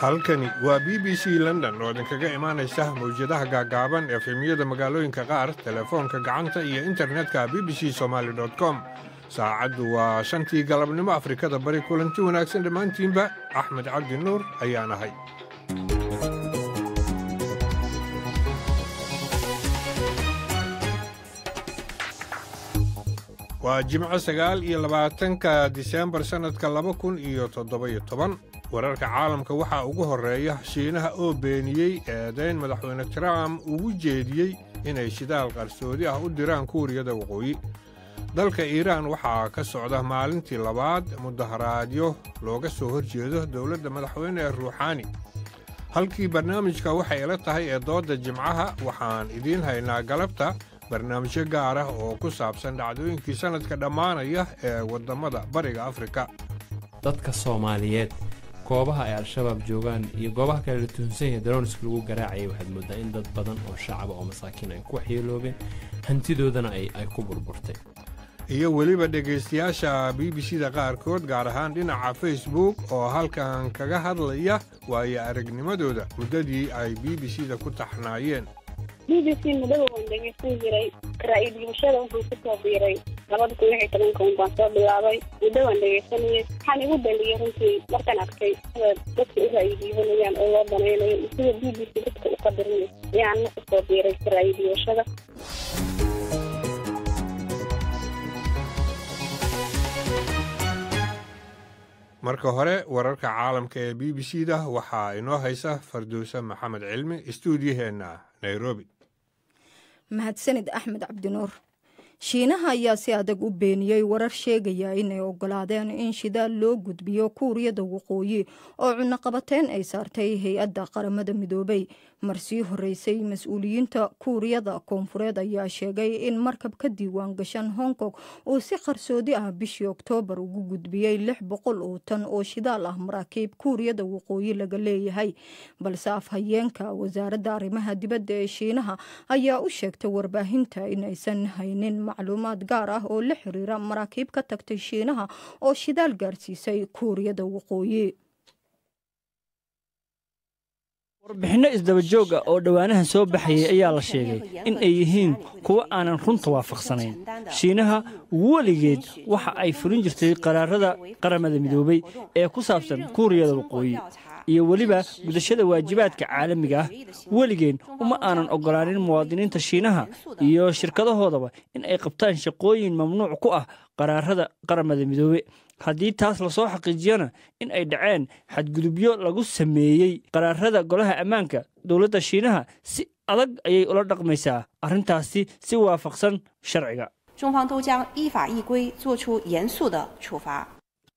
halkani waa b b c london oo idinkaga imaanaysa mawjadaha gaagaaban efemyada magaalooyinka qaar telefoonka gacanta iyo internetka b b c somaali com saacaddu waa shantii galabnimo afrikada bari kulanti wanaagsan dhammaantiinba axmed cabdi nuur ayaan ahay waa jimco sagaal iyo labaatanka diseembar sannadka laba kun iyo toddoba-iyo toban wararka caalamka waxaa ugu horreeya shiinaha oo beeniyey eedayn madaxweyne trump ugu jeediyey inay shidaal qarsoodi ah u diraan kuuriyada waqooyi dalka iiraan waxaa ka socda maalintii labaad mudaharaadyo looga soo hor jeedo dowladda madaxweyne ruuxaani halkii barnaamijka waxay ila tahay ee doodda jimcaha waxaan idiin haynaa galabta barnaamijyo gaar ah oo ku saabsan dhacdooyinkii sannadka dhammaanaya ee waddammada bariga afrika dadka soomaaliyeed goobaha ay al-shabaab joogaan iyo goobaha kale la tuhunsan yahay darooniska lagu garaacayay waxaad mooddaa in dad badan oo shacaba oo masaakiin ay ku waxyeeloobeen hantidoodana ay ku burburtay iyo weliba dhegaystayaasha b b c da qaarkood gaar ahaan dhinaca facebook oo halkan kaga hadlaya waayo aragnimadooda muddadii ay b b c da ku taxnaayeen b b c muddada waan dhegaysan jiray ra'yi-dhibashada wuxuu ku soo biiray labada kun lixi tobanka un baan soo bilaabay muddo waan dhegaysanayay waxaan igu dhaliyay runtii markaan arkay sida dadka u ra'yi-dhiibanayaan oo loo danaynayo iyo sida b b c dadka u qadarinayo ayaan ku soo biiray ra'yi-dhibashada marka hore wararka caalamka ee b b c da waxaa inoo haysa farduuse maxamed cilmi istuudiyaheenna nairobi mahadsanid axmed cabdinuur shiinaha ayaa si adag u beeniyey warar sheegaya inay ogolaadeen in shidaal loo gudbiyo kuuriyada waqooyi oo cunaqabateyn ay saartay hay-adda qaramada midoobay marsii horeysay mas-uuliyiinta kuuriyada koonfureed ayaa sheegay in markab ka diiwaan gashan hong kong uu si qarsoodi ah bishii oktoobar ugu gudbiyey lix boqol oo tan oo shidaal ah maraakiib kuuriyada waqooyi laga leeyahay balse afhayeenka wasaaradda arrimaha dibadda ee shiinaha ayaa u sheegtay warbaahinta inaysan haynin macluumaad gaar ah oo la xiriira maraakiib ka tagtay shiinaha oo shidaal gaarsiisay kuuriyada waqooyi warbixinno isdabajooga oo dhowaanahan soo baxayay ayaa la sheegay in ay yihiin kuwo aanan runta waafaqsanayn shiinaha weligeed waxa ay fulin jirtay qaraarada qaramada midoobay ee ku saabsan kuuriyada waqooyi iyo weliba gudashada waajibaadka caalamiga ah weligeen uma aanan oggolaanin muwaadiniinta shiinaha iyo shirkadahoodaba in ay qabtaan shaqooyin mamnuuc ku ah qaraarada qaramada midoobe haddii taas lasoo xaqiijiyana in ay dhaceen xadgudubyo lagu sameeyey qaraarada golaha ammaanka dowladda shiinaha si adag ayay ula dhaqmaysaa arrintaasi si waafaqsan sharciga 中方都将依法依规作出严肃的处罚。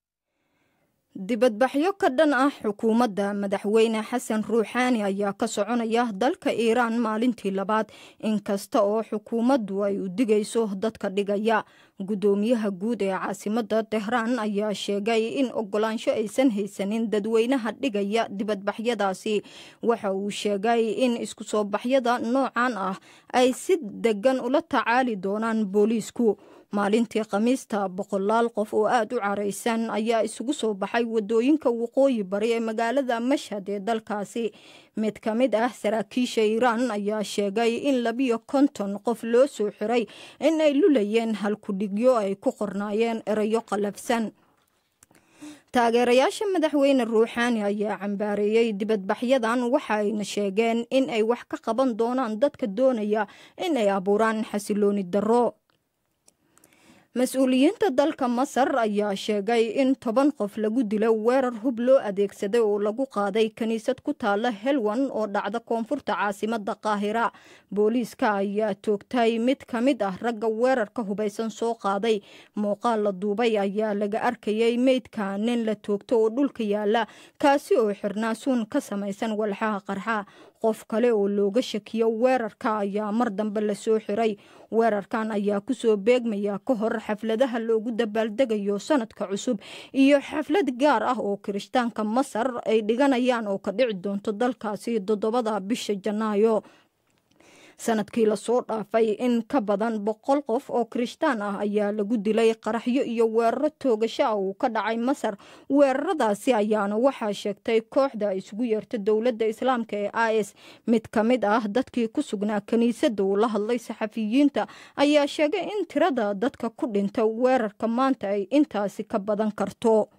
dibadbaxyo ka dhan ah xukuumadda madaxweyne xasan ruuxaani ayaa ka soconaya dalka iiraan maalintii labaad inkasta oo xukuumaddu ay u digayso dadka dhigaya guddoomiyaha guud ee caasimadda tehraan ayaa sheegay in ogolaansho aysan haysanin dadweynaha dhigaya dibadbaxyadaasi waxa uu sheegay in isku soo baxyada noocan ah ay si degan ula tacaali doonaan booliisku maalintii khamiista boqolaal qof oo aada u caraysan ayaa isugu soo baxay wadooyinka waqooyi bari ee magaalada mashhad ee dalkaasi mid ka mid ah saraakiisha iiraan ayaa sheegay in labiyo konton qof loo soo xiray in ay lulayeen halkudhigyo ay ku qornaayeen erayo qalafsan taageerayaasha madaxweyne ruuxaani ayaa cambaareeyey dibadbaxyadan waxa ayna sheegeen in ay wax ka qaban doonaan dadka doonaya in ay abuuraan xasilooni darro mas-uuliyiinta dalka masar ayaa sheegay in toban qof lagu dilo weerar hub loo adeegsaday oo lagu qaaday kiniisad ku taala helwan oo dhacda koonfurta caasimada qaahira booliiska ayaa toogtay mid ka mid ah ragga weerarka hubaysan soo qaaday muuqaal la duubay ayaa laga arkayay meydka nin la toogto oo dhulka yaala kaasi oo xirnaa suun ka samaysan walxaha qarxa qof kale oo looga shakiyo weerarka ayaa mar dambe lasoo xiray weerarkan ayaa kusoo beegmaya ka hor xafladaha loogu dabaaldegayo sanadka cusub iyo xaflad gaar ah oo kirishtaanka masar ay dhiganayaan oo ka dhici doonto dalkaasi toddobada bisha janaayo sanadkii lasoo dhaafay in ka badan boqol qof oo kirishtaan ah ayaa lagu dilay qaraxyo iyo weeraro toogasho ah uu ka dhacay masar weeraradaasi ayaana waxaa sheegtay kooxda isugu yeerta dowladda islaamka ee i s mid ka mid ah dadkii ku sugnaa kiniisadda uu la hadlay saxafiyiinta ayaa sheegay in tirada dadka ku dhinta weerarka maanta ay intaasi ka badan karto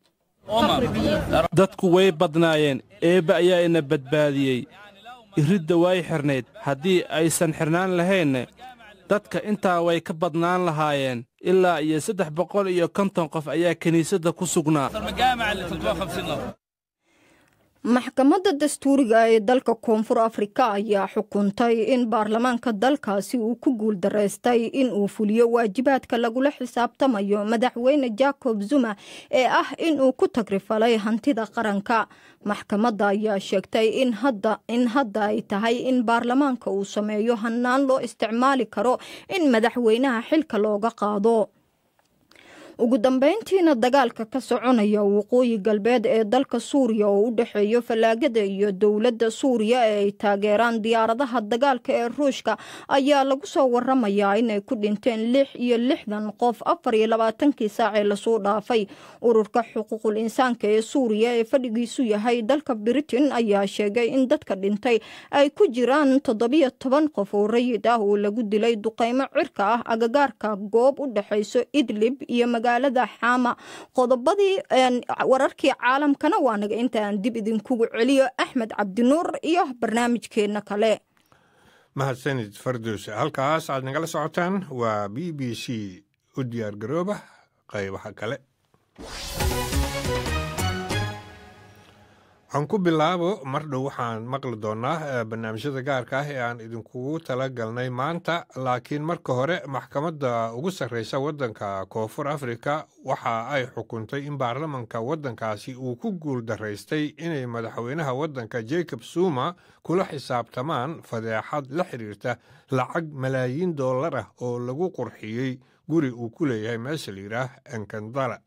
dadku way badnaayeen eebbe ayaa ina badbaadiyey iridda way xidhnayd haddii aysan xidhnaan lahaynne dadka intaa way ka badnaan lahaayeen ilaa iyo saddex boqol iyo konton qof ayaa kiniisadda ku sugnaa maxkamadda dastuuriga ee dalka koonfur afrika ayaa xukuntay in baarlamaanka dalkaasi uu ku guuldaraystay in uu fuliyo waajibaadka lagula xisaabtamayo madaxweyne jacob zuma ee ah inuu ku tagrifalay hantida qaranka maxkamadda ayaa sheegtay in hadda ay tahay in baarlamaanka uu sameeyo hanaan loo isticmaali karo in madaxweynaha xilka looga qaado ugu dambeyntiina dagaalka ka soconaya waqooyi galbeed ee dalka suuriya oo u dhexeeyo fallaagada iyo dowladda suuriya ee ay taageeraan diyaaradaha dagaalka ee ruushka ayaa lagu soo waramayaa inay ku dhinteen lix iyo lixdan qof afar iyo labaatankii saacee lasoo dhaafay ururka xuquuqul insaanka ee suuriya ee fadhigiisu yahay dalka britain ayaa sheegay in dadka dhintay ay ku jiraan toddobiyo toban qof oo rayid ah oo lagu dilay duqeymo cirka ah agagaarka goob u dhexayso idlib iyo magaalada xaama qodobadii wararkii caalamkana waa naga intaan dib idinkugu celiyo axmed cabdinuur iyo barnaamijkeenna kale mahadsanid fardows halkaas aad nagala socotaan waa b b c u diyaar garooba qaybaha kale aan ku bilaabo mar dhow waxaan maqli doonaa barnaamijyada gaarka ah ee aan idinkugu tala galnay maanta laakiin marka hore maxkamadda ugu sarreysa waddanka koonfur afrika waxa ay xukuntay in baarlamanka waddankaasi uu ku guul daraystay inay madaxweynaha waddanka jacob zuma kula xisaabtamaan fadeexad la xiriirta lacag malaayiin dollar ah oo lagu qurxiyey guri uu ku leeyahay meesha la yidhaah enkandala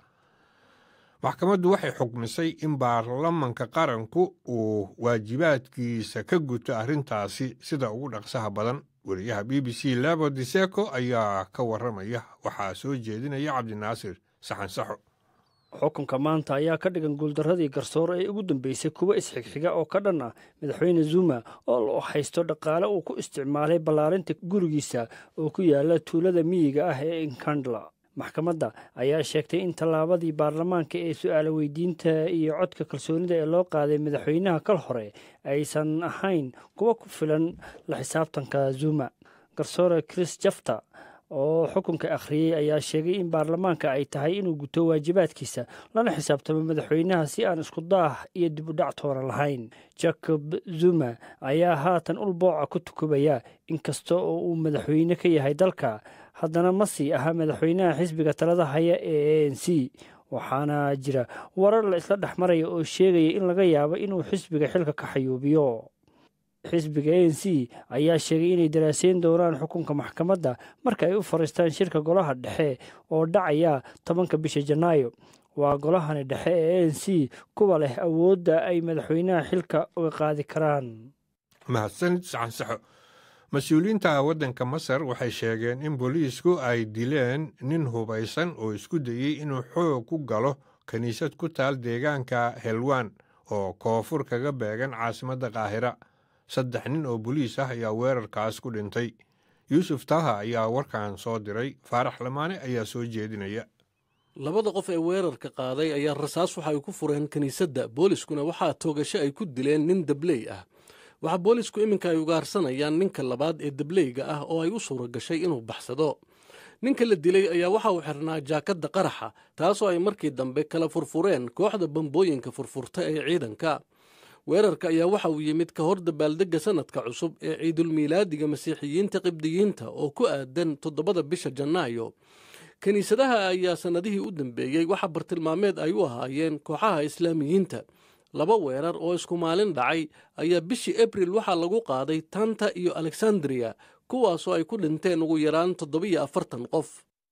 maxkamaddu waxay xukmisay in baarlamanka qaranku uu waajibaadkiisa ka guto arrintaasi sida ugu dhaqsaha badan weriyaha b b c labo diseko ayaa ka warramaya waxaa soo jeedinaya cabdinaasir saxansaxo xukunka maanta ayaa ka dhigan guuldarradii garsoor ee ugu dambeysay kuwa isxigxiga oo ka dhan ah madaxweyne zuma oo loo haysto dhaqaale uu ku isticmaalay ballaarinta gurigiisa oo ku yaala tuulada miyiga ah ee inkandla maxkamadda ayaa sheegtay in tallaabadii baarlamaanka ee su-aala weydiinta iyo codka kalsoonida ee loo qaaday madaxweynaha kal hore aysan ahayn kuwa ku filan la xisaabtanka zuma garsoore chris jafta oo xukunka akhriyey ayaa sheegay in baarlamaanka ay tahay inuu guto waajibaadkiisa lana xisaabtamo madaxweynaha si aan isku daah iyo dib u dhac toona lahayn jacob zuma ayaa haatan ulbooca ku tukubaya inkasta oo uu madaxweyne ka yahay dalka haddana ma sii aha madaxweynaha xisbiga talada haya ee a n c waxaana jira warar la isla dhex maraya oo sheegaya in laga yaabo inuu xisbiga xilka ka xayuubiyo xisbiga a n c ayaa sheegay inay daraaseyn doonaan xukunka maxkamadda marka ay u fariistaan shirka golaha dhexe oo dhacaya tobanka bisha janaayo waa golahani dhexe ee a n c kuwa leh awoodda ay madaxweynaha xilka uga qaadi karaan mahadsanid saxansaxo mas-uuliyiinta waddanka masar waxay sheegeen in booliisku ay dileen nin hubaysan oo isku dayey inuu xoog ku galo kiniisad ku taal deegaanka helwan oo koonfur kaga beegan caasimadda qaahira saddex nin oo boliis ah ayaa weerarkaas ku dhintay yuusuf taha ayaa warkan soo diray faarax lamaane ayaa soo jeedinaya labada qof ee weerarka qaaday ayaa rasaas waxa ay ku fureen kiniisadda booliskuna waxaa toogasho ay ku dileen nin dabley ah waxaa boolisku iminka ay ugaarsanayaan ninka labaad ee dableyga ah oo ay u suura gashay inuu baxsado ninka la dilay ayaa waxa uu xirnaa jaakadda qaraxa taasoo ay markii dambe kala furfureen kooxda bambooyinka furfurta ee ciidanka weerarka ayaa waxa uu yimid ka hor dabaaldegga sanadka cusub ee ciidulmiilaadiga masiixiyiinta qibdiyiinta oo ku aadan toddobada bisha janaayo kiniisadaha ayaa sannadihii u dambeeyey waxa bartilmaameed ay u ahaayeen kooxaha islaamiyiinta laba weerar oo isku maalin dhacay ayaa bishii abril waxaa lagu qaaday tanta iyo alexandriya kuwaasoo ay ku dhinteen ugu yaraan toddobiyo afartan qof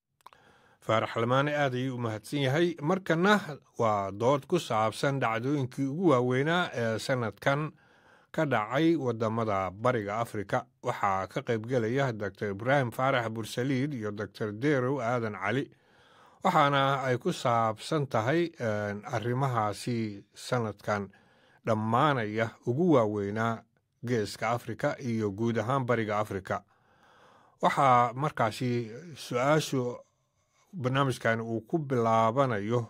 faarax lamaane aad ayuu u mahadsan yahay markana waa dood ku saabsan dhacdooyinkii ugu waaweynaa ee sannadkan ka dhacay wadamada bariga afrika waxaa ka qaybgelaya doctor ibraahim faarax bursaliid iyo doctor derow aadan cali waxaana ay ku saabsan tahay arrimahaasi sanadkan dhammaanaya ugu waaweynaa geeska afrika iyo guud ahaan bariga afrika waxaa markaasi su-aashu barnaamijkan uu ku bilaabanayo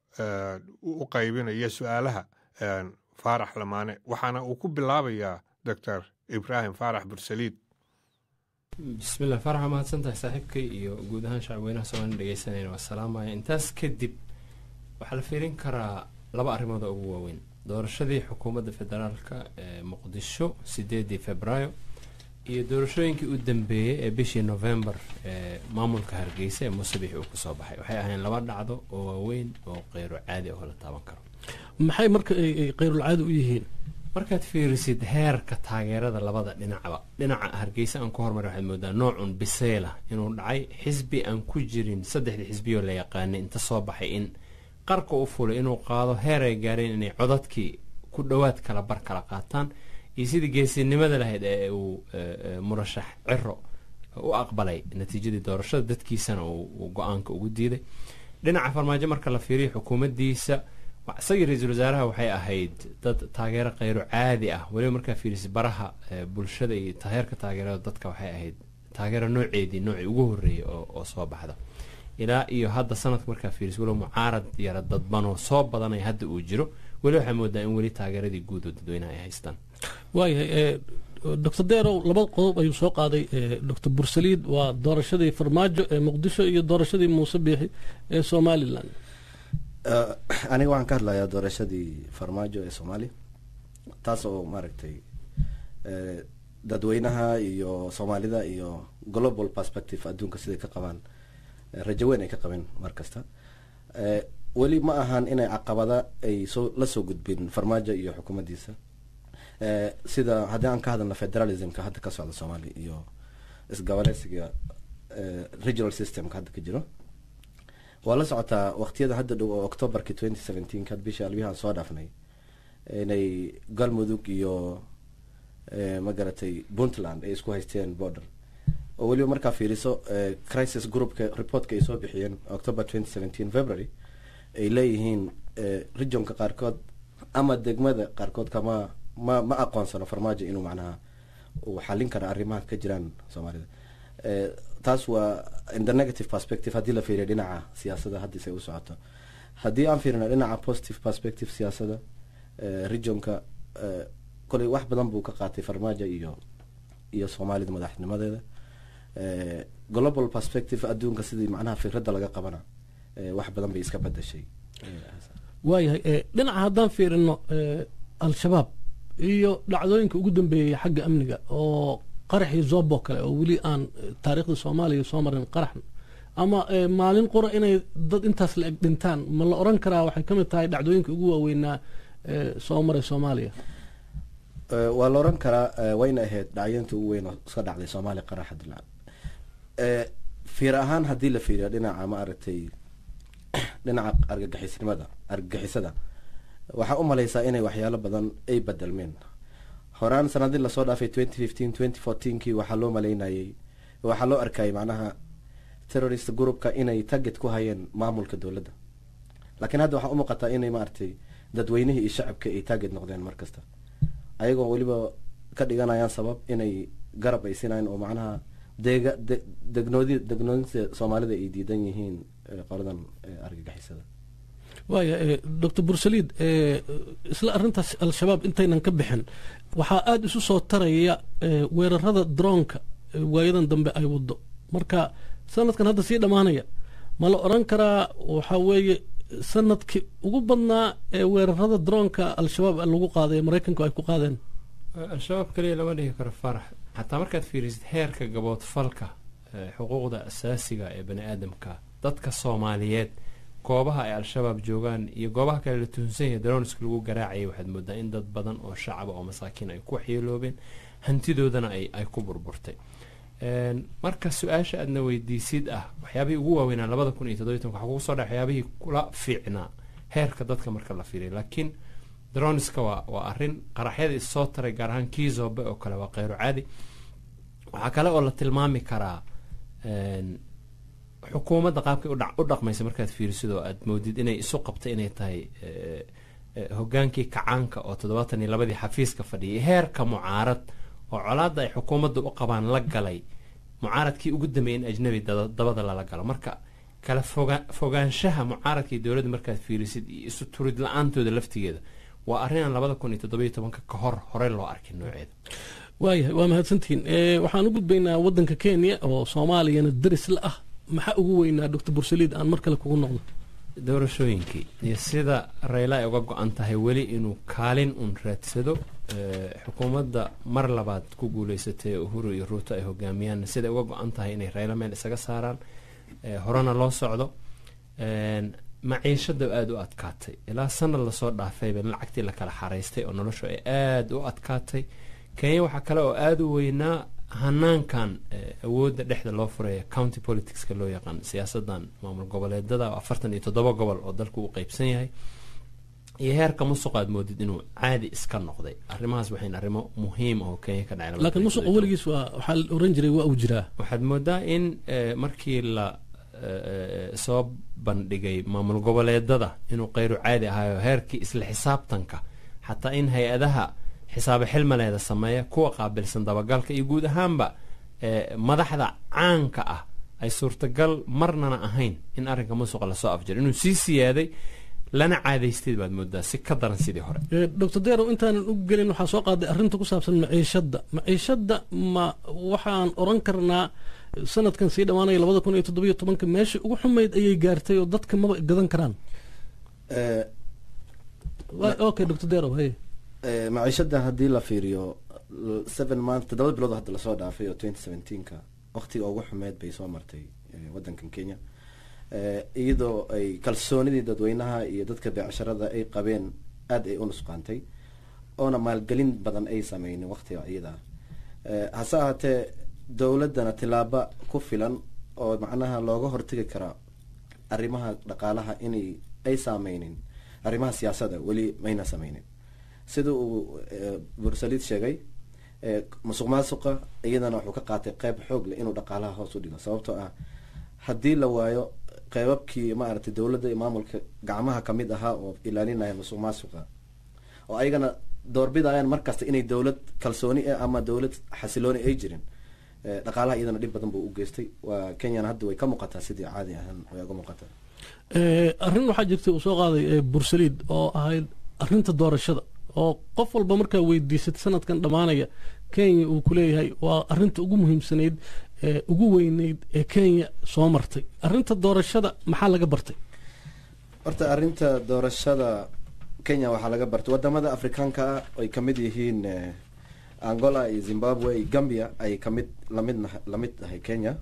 u qaybinaya su-aalaha faarax lamaane waxaana uu ku bilaabayaa doctor ibraahim faarax bursaliid bismillah faarax waa mahadsantahay saaxiibkay iyo guud ahaan shacabweynaha soomaalina dhegeysanayna waa salaamaya intaas kadib waxaa la fiirin karaa laba arrimood oo ugu waaweyn doorashadii xukuumadda federaalka ee muqdisho sideedii februaayo iyo doorashooyinkii u dambeeyey ee bishii novembar ee maamulka hargeysa ee muusebix uu kusoo baxay waxay ahayn laba dhacdo oo waaweyn oo qeyro caadi ah oo la taaban karo maxay marka ay qeyrulcaadi u yihiin markaad fiirisid heerka taageerada labada dhinacba dhinaca hargeysa aan ku hormar waxaad moodaa noocun biseyla inuu dhacay xisbi aan ku jirin saddexdii xisbiyoo la yaqaanay inta soo baxay in qarka u fulay inuu qaado heer ay gaareen inay codadkii ku dhowaad kala bar kala qaataan iyo sidii geesinimada lahayd ee uu murashax ciro u aqbalay natiijadii doorashada dadkiisana uu go-aanka ugu diiday dhinaca farmaajo marka la fiiriyo xukuumaddiisa isagii ra-iisul wasaaraha waxay ahayd dad taageero kheyro caadi ah weliba markaa fiirisa baraha bulshada iyo heerka taageerada dadka waxay ahayd taageero nooceedii noocii ugu horreeyay oo soo baxda ilaa iyo hadda sanadka markaa fiiris weliba mucaarad yara dadbanoo soo badanaya hadda uu jiro weli waxaa moodaa in weli taageeradii guud oo dadweynaha ay haystaan waayahay doctor derow laba qodob ayuu soo qaaday doctor bursaliid waa doorashadii farmaajo ee muqdisho iyo doorashadii muuse biixi ee somalilan aniga waxaan ka hadlayaa doorashadii farmaajo ee soomaaliya taas oo maaragtay dadweynaha iyo soomaalida iyo global perspective adduunka siday ka qabaan rajo weyn ay ka qabeen mar kasta weli ma ahan inay caqabada ay soo la soo gudbin farmaajo iyo xukuumaddiisa sida haddii aan ka hadalno federalismka hadda ka socda soomaaliya iyo isgoboleysiga regional systemka hadda ka jiro waa la socotaa waqtiyada hadda dhow oo octobarki twenty seventeen kad bishii albiyahan soo dhaafnay inay galmudug iyo magaratay puntland ay isku haysteen border oo weliba markaa fiiriso crisis groupka reportka ay soo bixiyeen october twenty seventeen february ay leeyihiin regionka qaarkood ama degmada qaarkood kama ma ma aqoonsano farmaajo inuu macnaha uu xalin kara arrimaha ka jiraan soomaalida taas waa in the negative perspective haddii la fiiriyo dhinaca siyaasada haddiise u socoto haddii aan fiirino dhinaca positive perspective siyaasada regionka koley wax badan buu ka qaatay farmaajo iyo iyo soomaalida madaxnimadeeda global perspective adduunka sidii macnaha fikradda laga qabana wax badan bay iska bedashay waayahay dhinaca haddaan fiirino al-shabaab iyo dhacdooyinka ugu dambeeyay xagga amniga oo qaraxii zobo kale oo weli aan taariikhda soomaaliya soo marin qarax ama maalin qura inay dad intaas la eg dhintaan ma la oran karaa waxay ka mid tahay dhacdooyinka ugu waaweynaa soo maray soomaaliya waa la oran karaa wayna ahayd dhacyointa ugu weyn oo iska dhacday soomaaliya qaraxa dila fiir ahaan haddii la fiiriyo dhinaca ma aragtay dhinaca argagixisnimada argagixisada waxaa u malaysaa inay waxyaalo badan ay bedelmeen horaan sanadii lasoo dhaafay twenty fifteen twenty fourteenkii waxaa loo malaynayay waxaa loo arkayay macnaha terrorist groupka inay target ku hayeen maamulka dowladda laakiin hadda waxaa u muuqataa inay maaragtay dadweynihii iyo shacabka ay target noqdeen mar kasta ayagoo weliba ka dhiganayaan sabab inay garab ay sinayeen oo macnaha deega degnoodi degnoodinta soomaalida ay diidan yihiin qoladan argagixisada waaya doctor bursaliid isla arrintaas al-shabaab intaynan ka bixin waxaa aada isu soo taraya weerarada droonka waayadan dambe ay wado marka sanadkan hadda sii dhammaanaya ma la oran karaa waxaa weeye sanadkii ugu badnaa ee weerarada droonka al-shabaab lagu qaaday ee maraykanku ay ku qaadeen al-shabaab kaliya lama dhihi karo farax xataa markaad fiirisid heerka gaboodfalka xuquuqda asaasiga ee bani aadamka dadka soomaaliyeed goobaha ay al-shabaab joogaan iyo goobaha kale la tuhunsan yahay darooniska lagu garaacayay waxaad moodaa in dad badan oo shacaba oo masaakiin ay ku waxyeeloobeen hantidoodana ay ku burburtay marka su-aasha aadna weydiisid ah waxyaabihii ugu waaweynaa labada kun iyo toddobiy tobanka waxaa kugu soo dha waxyaabihii kula fiicnaa heerka dadka marka la fiiriya laakiin dronska waa waa arrin qaraxyada issoo taray gaar ahaan kiizobe oo kale waa kheyru caadi waxaa kale oo la tilmaami karaa xukuumadda qaabkay u dhaqmaysa markaad fiirisid oo aad moodid inay isu qabtay inay tahay hogaankii kacaanka oo toddobaatan iyo labadii xafiiska fadhiyay heerka mucaarad oo colaadda ay xukuumadda u qabaan la galay mucaaradkii ugu dambeeyay in ajnabi dabada lala galo marka kala fogaanshaha mucaaradka iyo dowladda markaad fiirisid iyo isu turid la-aantooda laftigeeda waa arrinaan labada kun iyo toddobiyo tobanka ka hor horey loo arkin nooceeda waayahay waa mahadsantihiin waxaan u gudbaynaa waddanka kenya oo soomaaliyana daris la ah maxaa ugu weynaa doctor bursaliid aan mar kale kugu noqdo doorashooyinkii iyo sida rayla ay uga go-an tahay weli inuu kaalin un raadsado xukuumadda mar labaad ku guuleysatay uhuru iyo ruuto ay hogaamiyaan siday uga go-an tahay inay rayla meel isaga saaraan horena loo socdo maciishada aada u adkaatay ilaa sanad lasoo dhaafayba lacagtii la kala xaraystay oo noloshu ay aada u adkaatay kenya waxaa kale oo aada u weynaa hanaankan awoodda dhexda loo furaya county politicska loo yaqaan siyaasadan maamul goboleedada afartan iyo toddoba gobol oo dalku uu qeybsan yahay iyo heerka musuq aad moodid inuu caadi iska noqday arrimahaas waxayn arrimo muhiim oo kenya ka dhacay laakiin musuqa weligiis waa waxaa la oran jiray waa uu jiraa waxaad moodaa in markii la soo bandhigay maamul goboleedada inuu keyru caadi ahaayo heerkii isla xisaabtanka xataa in hay-adaha xisaabo xilmaleeda sameeya kuwa qaabilsan dabagalka iyo guud ahaanba madaxda caanka ah ay suurtagal marnana ahayn in arrinka musuqa lasoo afjiro inuu sii siyaaday lana caadaysteed baad moodaa si ka daran sidii hore doctor derow intaanan u gelin waxaa soo qaaday arrinta ku saabsan maciishadda maciishadda ma waxaan oran karnaa sanadkan sii dhammaanaya labada kun iyo toddobiyo tobanka meesha ugu xumayd ayay gaartay oo dadka maba gadan karaan okay doctor derow hey maciishada haddii la fiiriyo seven month toddoba bilood hadda lasoo dhaafay oo twenty seventeenka waqtiga ugu xumeed bay soo martay waddankan kenya iyadoo ay kalsoonidii dadweynaha iyo dadka beecsharada ay qabeen aada ay u nusqaantay oona maalgelin badan ay sameynin waqtiga iyada hase ahaatee dowladdana tilaabo ku filan oo macnaha looga hortegi karaa arrimaha dhaqaalaha inay ay saameynin arrimaha siyaasada weli mayna sameynin sida uu bursaliid sheegay musuq maasuqa iyadana wuxuu ka qaatay qeyb xoog leh inuu dhaqaalaha hoos u dhigo sababtoo ah haddii la waayo qeybabkii maaragtay dowladda iyo maamulka gacmaha kamid ahaa oo ilaalinaya musuq maasuqa oo ayagana doorbidayaan markasta inay dowlad kalsooni ah ama dowlad xasilooni ay jirin dhaqaalaha iyadana dhib badan buu u geystay waa kenyana hadda way ka muuqataa sidii caadi ahaan way uga muuqataa arrin waxaa jirtay uu soo qaaday bursaliid oo ahayd arrinta doorashada oo qof walba markaa weydiisad sanadkan dhammaanaya kenya uu ku leeyahay waa arrinta ugu muhiimsanayd ee ugu weyneyd ee kenya soo martay arrinta doorashada maxaa laga bartay horta arrinta doorashada kenya waxaa laga bartay wadamada afrikaanka ah ay kamid yihiin angola iyo zimbabwe iyo gambia ay kamid lamid lamid tahay kenya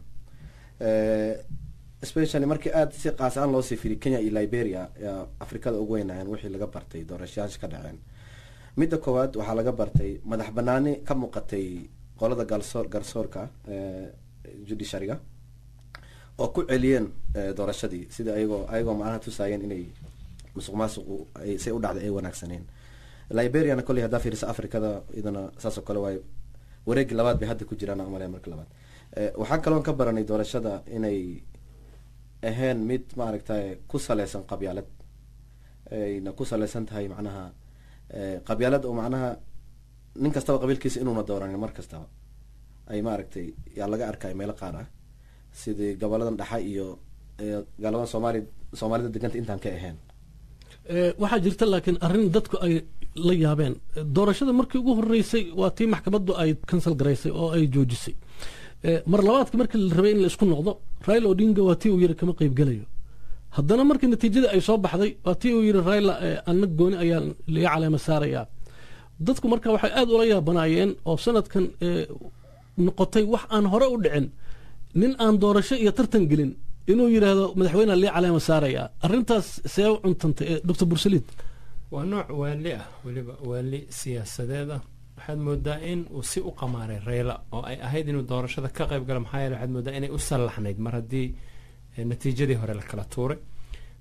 especially markii aada si qaas aan loosii firiy kenya iyo liberia yaa afrikada ugu weynayeen wixii laga bartay doorashayaasha ka dhaceen midda koowaad waxaa laga bartay madax banaani ka muuqatay qolada galsoor garsoorka judiciaryga oo ku celiyeen doorashadii sida ayagoo ayagoo macnaha tusaayeen inay musuq maasuqu say u dhacday ay wanaagsaneen liberiana kolley haddaa fiirisa africada iyadana saasoo kale waay wareegi labaad bay hadda ku jiraan umalaya marka labaad waxaan kaloon ka baranay doorashada inay ahayn mid maaragtay ku saleysan qabyaalad ayna ku saleysan tahay macnaha qabyaalad oo macnaha nin kastaba qabiilkiisa inuuna dooranin mar kastaba ay maaragtay yaa laga arkay meelo qaar ah sidii goboladan dhaxa iyo galadan soomaali soomaalida deganta intaan ka ahayn waxaa jirta laakiin arrin dadku ay la yaabeen doorashada markii ugu horeysay waa tii maxkamaddu ay kansal garaysay oo ay joojisay mar labaadka markii la rabay in la isku noqdo raila odinga waa tii uu yiri kama qeybgelayo haddana markii natiijadii ay soo baxday waa tii uu yiri raila anna gooni ayaa laga caleema saarayaa dadku marka waxay aada ula yaabanaayeen oo sanadkan noqotay wax aan hore u dhicin nin aan doorasho iyo tartan gelin inuu yidhaahdo madaxweyneha lii caleema saarayaa arrintaas see u cuntantay doctor bursaliid waa nooc waali ah weliba waali siyaasadeed ah waxaad moodaa in uu si u qamaaray reyla oo ay ahayd inuu doorashada ka qayb galo maxaa yeele waxaad moodaa inay u sallaxnayd mar haddii natiijadii hore la kala tuuray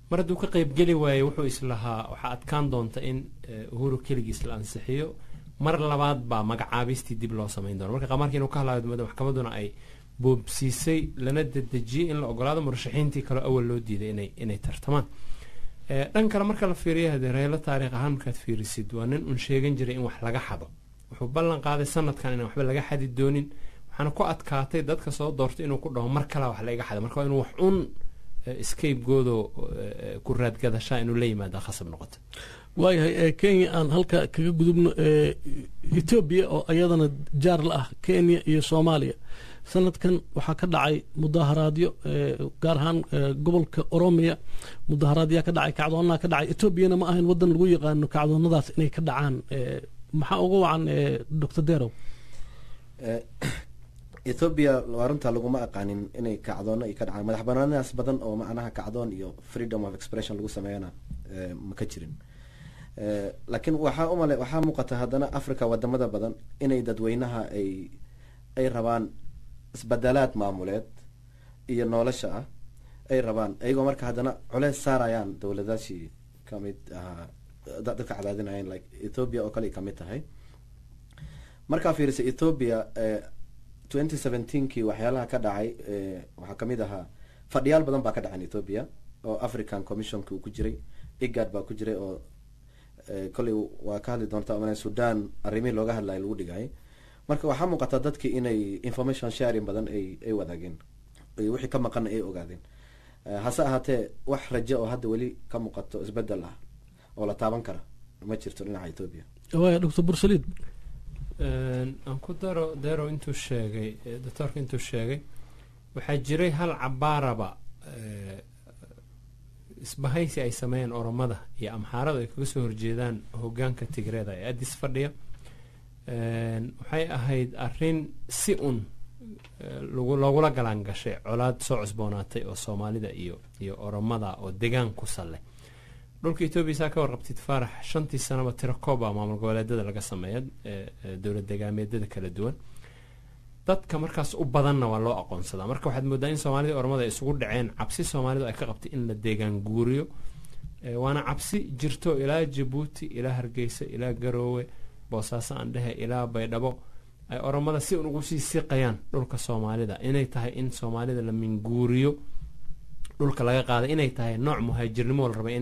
mar hadduu ka qaybgeli waayo wuxuu islahaa waxaa adkaan doonta in uhuru keligiis la ansixiyo mar labaad baa magacaabistii dib loo samayn doona marka qamaarka inuu ka hadlaayo maxkamadduna ay boobsiisay lana dedejiyey in la ogolaado murashaxiintii kaleo awal loo diiday inay inay tartamaan dhan kale marka la fiiriyo hadee reelo taariikh ahaan markaad fiirisid waa nin un sheegan jiray in wax laga xado wuxuu ballan qaaday sanadkan inaan waxba laga xadi doonin waxaana ku adkaatay dadka soo doortay inuu ku dhaho mar kalea wax laiga xada marka waa inuu wax un scapegoodoo ku raadgadashaa inuu la yimaada khasab noqoto waayahay kenya aan halka kaga gudubno etoobiya oo iyadana jaar la ah kenya iyo soomaaliya sanadkan waxaa ka dhacay mudaharaadyo gaar ahaan gobolka oromiya mudaharaadyaa ka dhacay kacdoonaa ka dhacay etoobiyana ma ahayn wadan lagu yaqaano kacdoonadaas inay ka dhacaan maxaa uga wacan doctor derow ethoobiya waa runta laguma aqaanin inay kacdoono ay ka dhacaan madax banaanadaas badan oo macnaha kacdoon iyo freedom of expression lagu sameeyana ma ka jirin laakiin waxaa umale waxaa muuqata haddana africa wadamada badan inay dadweynaha ay ay rabaan isbedelaad maamuleed iyo nolosha ah ay rabaan iyagoo marka haddana culeys saarayaan dowladaashii kamid ahaa dadka cadaadinayeen like ethoobia oo kale ay kamid tahay markaa fiirisa ethoobia twenty seventeenkii waxyaalaha ka dhacay waxaa kamid ahaa fadhiyaal badan baa ka dhacan ethoobia oo african commissionki uu ku jiray igad baa ku jiray oo kolley waa ka hadli doonta m sudan arrimihii looga hadlaya lagu dhigay marka waxaa muuqata dadkii inay information sharing badan ay ay wadaageen wixii ka maqana ay ogaadeen hase ahaatee wax raje oo hadda weli ka muuqato isbedel ah oo la taaban kara ma jirto dhinaca ethoobia waaya doctor bursaliid aan ku daro dero intuu sheegay doctoorka intuu sheegay waxaa jiray hal cabaaraba isbahaysi ay sameeyeen oromada iyo amxaarada ay kaga soo horjeedaan hogaanka tigreeda ee addis fadhiya waxay ahayd arin si un loogula galaan gashay colaad soo cusboonaatay oo soomaalida iyo iyo oromada oo degaan ku salleh dhulka etoobiya saa ka warqabtid faarax shantii sanaba tiro kooba maamul goboleedada laga sameeya dowlad degaameedyada kala duwan dadka markaas u badanna waa loo aqoonsadaa marka waxaad moodaa in soomaalida oromada ay isugu dhaceen cabsi soomaalidu ay ka qabtay in la deegaan guuriyo waana cabsi jirto ilaa jabuuti ilaa hargeysa ilaa garoowe boosaaso aan dhehe ilaa baydhabo ay oromada si un ugu sii siqayaan dhulka soomaalida inay tahay in soomaalida la minguuriyo dhulka laga qaaday inay tahay nooc muhaajirnimo la rabay in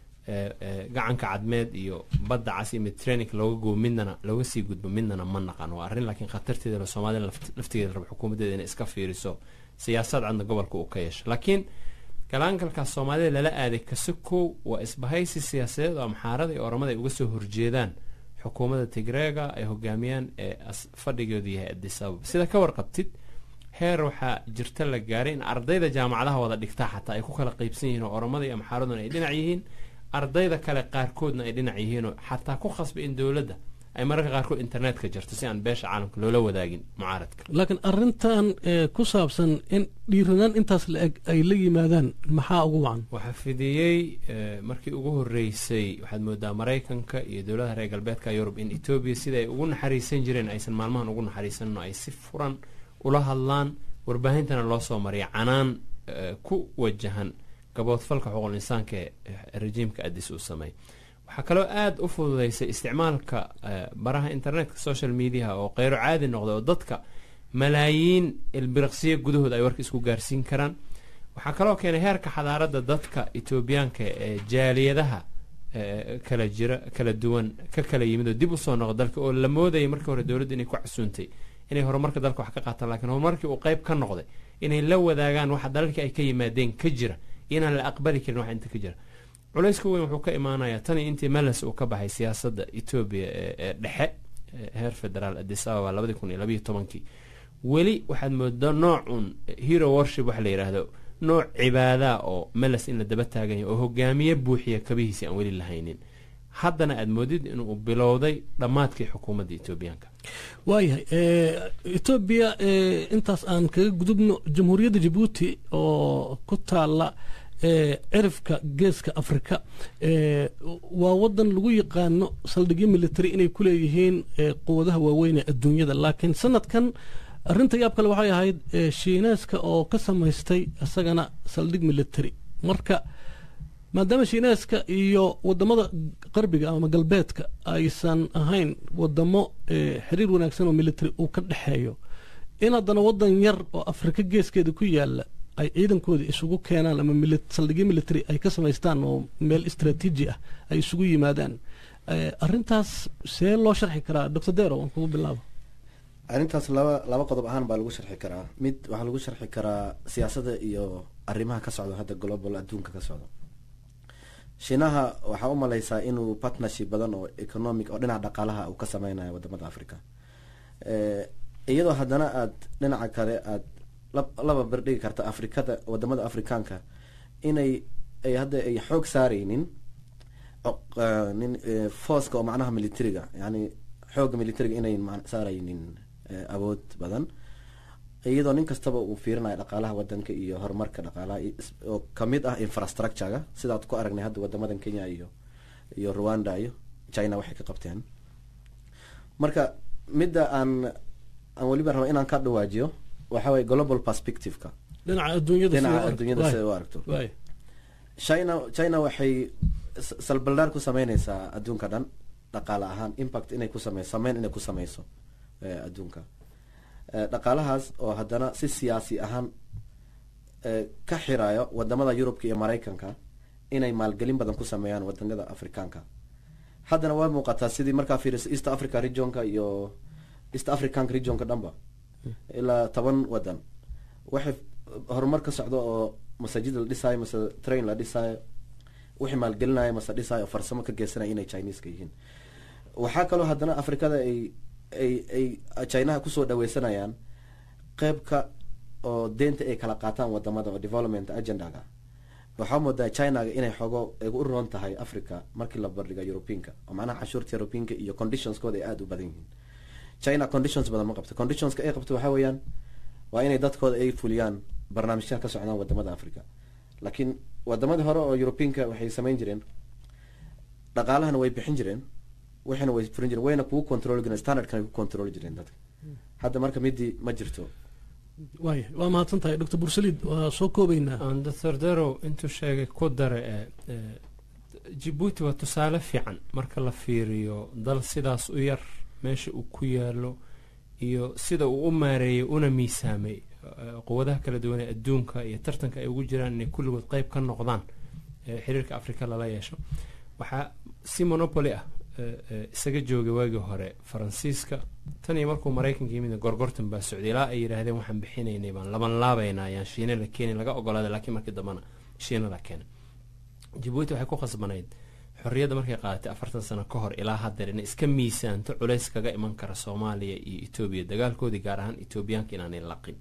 gacanka cadmeed iyo badda cas iyo mediterraneank looga goobo midnana looga sii gudbo midnana ma naqan waa arrin laakiin khatarteeda la soomaalida laftigeeda raba xukuumaddeeda inay iska fiiriso siyaasad cadna gobolka uu ka yeesho laakiin galaangalkaas soomaalida lala aaday kasakow waa isbahaysi siyaasadeed oo amxaarada iyo oromada ay uga soo horjeedaan xukuumadda tigreega ay hogaamiyaan ee fadhigoodu yahay adisababa sida ka warqabtid heer waxaa jirta la gaaray in ardayda jaamacadaha wada dhigtaa xataa ay ku kala qeybsan yihiin oo oromada iyo amxaaraduna ay dhinac yihiin ardayda kale qaarkoodna ay dhinac yihiinoo xataa ku khasbay in dowladda ay mararka qaarkood internetka jirto si aan beesha caalamka loola wadaagin mucaaradka laakiin arintan ku saabsan in dhiiranaan intaas la eg ay la yimaadaan maxaa ugu wacan waxaa fidiyey markii ugu horeysay waxaad moodaa maraykanka iyo dowladaha reer galbeedka yurub in etoobiya sida ay ugu naxariisan jireen aysan maalmahan ugu naxariisanno ay si furan ula hadlaan warbaahintana loo soo mariya canaan ku wajahan gaboodfalka xuquuqul insaanka ee rejiimka adis uu sameey waxaa kaloo aada u fududeysay isticmaalka baraha internetka social mediaha oo keyro caadi noqday oo dadka malaayiin ilbiriqsiyo gudahood ay warka isku gaarsiin karaan waxaa kaloo keenay heerka xadaaradda dadka etoobiyaanka ee jaaliyadaha kala jira kala duwan ka kala yimid oo dib usoo noqo dalka oo la moodayay markii hore dowladda inay ku casuuntay inay horumarka dalka wax ka qaataan lakiin horumarkii uu qeyb ka noqday inay la wadaagaan waxa dalalkii ay ka yimaadeen ka jira inaan la aqbali karin waxa inta ka jira culayska weyn wuxuu ka imaanayaa tanii intii meles uu ka baxay siyaasadda etoobiya ee dhexe heer federaal adis ababa labadii kun iyo labayo tobankii weli waxaad moodaa noocun hero worship waxa la yidhaahdo nooc cibaada oo meles in la daba taaganya oo hogaamiye buuxiya kabihiisi aan weli lahaynin haddana aada moodid inuu bilowday dhammaadkii xukuumadda etoobiyaanka waayahay etoobiya intaas aan kaga gudubno jamhuuriyadda jabuuti oo ku taala cirifka geeska afrika waa wadan lagu yaqaano saldhigyo military inay ku leeyihiin quwadaha waaweyn ee adduunyada laakiin sanadkan arinta yaab kale waxay ahayd shiineyska oo ka samaystay isagana saldhig military marka maadaama shiinaaska iyo wadamada qarbiga ama galbeedka aysan ahayn wadamo xiriir wanaagsan oo military uu ka dhexeeyo in haddana wadan yar oo afrika geeskeeda ku yaala ay ciidankooda isugu keenaan ama saldhigyo military ay ka samaystaan oo meel istraatiiji ah ay isugu yimaadaan arrintaas see loo sharxi karaa doctor dero aan kugu bilaabo arrintaas laba laba qodob ahaan baa lagu sharxi karaa mid waxaa lagu sharxi karaa siyaasadda iyo arrimaha ka socda hadda global adduunka ka socda shiinaha waxaa u maleysaa inuu partnership badan oo economic oo dhinaca dhaqaalaha uu ka sameynayo wadamada africa iyadoo haddana aad dhinaca kale aad laba berdhigi karta afrikada wadamada afrikaanka inay ay hadda ay xoog saareynin nin forceka oo macnaha militariga yani xooga militariga inayn saaraynin awood badan iyadoo nin kastaba uu fiirinayo dhaqaalaha wadanka iyo horumarka dhaqaalaha oo kamid ah infrastructurega sidaad ku aragnay hadda wadamadan kenya iyo iyo rwanda iyo china waxay ka qabteen marka midda aan aan weliba raba inaan ka dhawaajiyo waxa waye global perspectiveka dhinaca adduunyada dhinaca adduunyada sida u aragto china china waxay salbaldaar ku sameyneysaa adduunka dhan dhaqaale ahaan impact inay ku sameyso sameyn inay ku sameyso adduunka dhaqaalahaas oo haddana si siyaasi ahaan ka xirayo wadamada yurubka iyo maraykanka inay maalgelin badan ku sameeyaan wadanada afrikaanka haddana waa muuqataa sidii markaa fiiriso east africa regionka iyo east africanka regionka dhanba ilaa toban wadan waxay horumar ka socdo oo masaajid la dhisaayo mase train la dhisaayo wixii maalgelinayo mase dhisaayo oo farsamo ka geysanaya inay chineska yihiin waxaa kaloo haddana afrikada ay ay ay chinaha kusoo dhaweysanayaan qeybka oo deenta ay kala qaataan wadamada oo development agendaga waxaa moodaa chinaga inay xogo ay u roon tahay africa markii la bardhiga europeanka oo macnaha cashuurta europeanka iyo conditionskooda ay aada u badan yihiin china conditions badan ma qabto conditionska ay qabto waxaa weeyaan waa inay dadkooda ay fuliyaan barnaamijyaha ka socdaan wadamada africa laakiin wadamadii hore oo europeanka waxay sameyn jireen dhaqaalahana way bixin jireen waxayna way furin jireen wayna kugu control jireen standardkana ku control jireen dadka hadda marka midii ma jirto waay waa mahadsan tahay doctor bursalid waa soo koobeynaa doctor derow intuu sheegay ku dare jibuuti waa tusaale fiican marka la fiiriyo dal sidaas u yar meesha uu ku yaalo iyo sida uu u maareeyay una miisaamay quwadaha kala duwan ee adduunka iyo tartanka ay ugu jiraan inay kulligood qeyb ka noqdaan xiriirka afrika lala yeesho waxaa si monopoly ah isaga joogay waagii hore faransiiska tan iyo markuu maraykanka yimid gorgortan baa socday ilaa ay yidhaahdeen waxaan bixinaynay baan laban laabaynaa ayaan shiina la keenay laga ogolaaday laakiin markii dambana shiina la keenay jabuuti waxay ku khasbanayd xorriyadda markay qaadatay afartan sano ka hor ilaa haddeer inay iska miisaanto culays kaga iman kara soomaaliya iyo etoobiya dagaalkoodii gaar ahaan etoobiyaanka inaanay laqin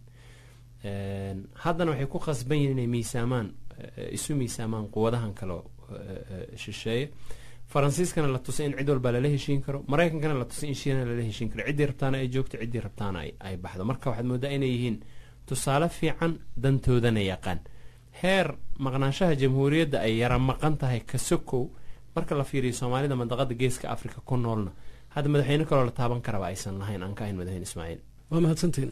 haddana waxay ku khasban yihin inay miisaamaan isu miisaamaan quwadahan kale shisheeye faransiiskana la tusay in cid walba lala heshiin karo maraykankana la tusay in shiina lala heshiin karo ciddii rabtaana ay joogto ciddii rabtaana ay baxdo marka waxaad moodaa inay yihiin tusaale fiican dantoodana yaqaan heer maqnaanshaha jamhuuriyadda ay yara maqan tahay kasokow marka la fiiriyo soomaalida mandaqada geeska africa ku noolna hadda madaxweyne kaloo la taaban karaba aysan lahayn aan ka ahayn madaxweyne ismaaciil waa mahadsantiin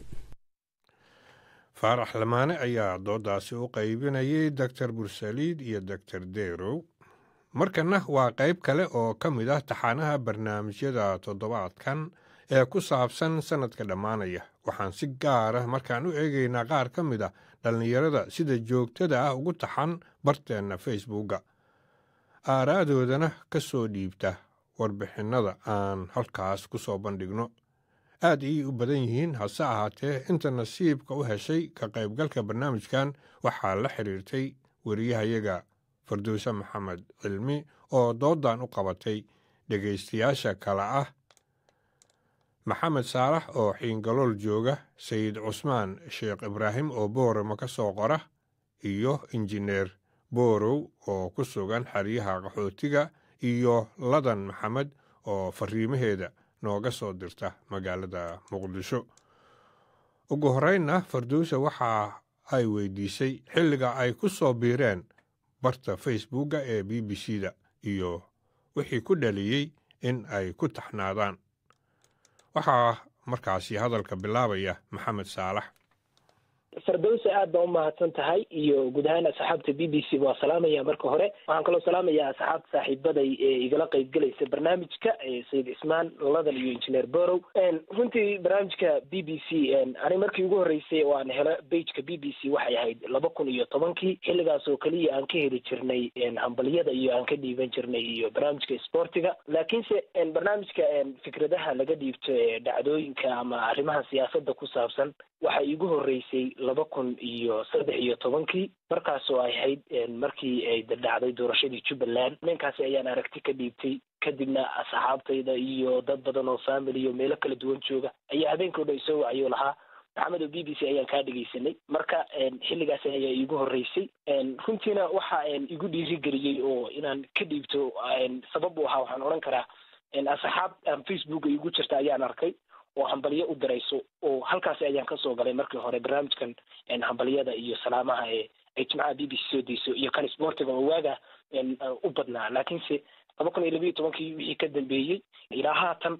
faarax lamaane ayaa doodaasi u qaybinayay doctor bursaliid iyo doctor derow markana waa qayb kale oo ka mid ah taxaanaha barnaamijyada toddobaadkan ee ku saabsan sannadka dhammaanaya waxaan si gaar ah markaan u eegaynaa qaar ka mid ah dhallinyarada sida joogtada ah ugu taxan barteenna facebooka aaraadoodana ka soo dhiibta warbixinnada aan halkaas ku soo bandhigno aad ayay u badan yihiin hase ahaatee inta nasiibka u heshay ka qaybgalka barnaamijkan waxaa la xidhiirtay wariyahayaga farduuse maxamed cilmi oo doodan u qabatay dhegaystayaasha kale ah maxamed saalax oo xiingalool jooga sayid cusmaan sheekh ibraahim oo boorama ka soo qora iyo injineer boorow oo ku sugan xeryaha qaxootiga iyo ladan maxamed oo fariimaheeda nooga soo dirta magaalada muqdisho ugu horreynna farduuse waxa ay weydiisay xilliga ay ku soo biireen barta facebooka ee b b c da iyo wixii ku dhaliyey in ay ku taxnaadaan waxaa markaasi hadalka bilaabaya maxamed saalax fardowsa aad baa umahadsan tahay iyo guud ahaan asxaabta b b c waa salaamaya marka hore waxaan kaloo salaamayaa asxaabta saaxiibaday ee igala qeybgelaysa barnaamijka sayid cismaan ladan iyo injineer borow runtii barnaamijka b b c ani markii ugu horreysay oo aan helo bageka b b c waxay ahayd laba kun iyo tobankii xilligaas oo keliya aan ka heli jirnay hambalyada iyo aan ka dhiiban jirnay iyo barnaamijka sportiga laakiinse barnaamijka fikradaha laga dhiibto ee dhacdooyinka ama arrimaha siyaasada ku saabsan waxay igu horreysay laba kun iyo saddex iyo tobankii markaas oo ay ahayd markii ay dhacday doorashadii jubbaland ninkaasi ayaan aragti ka dhiibtay kadibna asxaabtayda iyo dad badan oo family iyo meelo kala duwan jooga ayaa habeenkao dhan isoo wacyo lahaa maxamed oo b b c ayaan kaa dhegaysanay marka xilligaasi ayaa iigu horreysay runtiina waxa igu dhiirigeliyey oo inaan ka dhiibto sabab u ahaa waxaan odhan karaa asxaab aan facebooka igu jirta ayaan arkay oo hambalyo u dirayso oo halkaasi ayaan kasoo galay markii hore barnaamijkan hambalyada iyo salaamaha ee ay jimcaha b b c soo dayso iyo kan sportiga oo waaga u badnaa laakiinse laba kun iyo labiiyo tobankii wixii ka dambeeyey ilaa haatan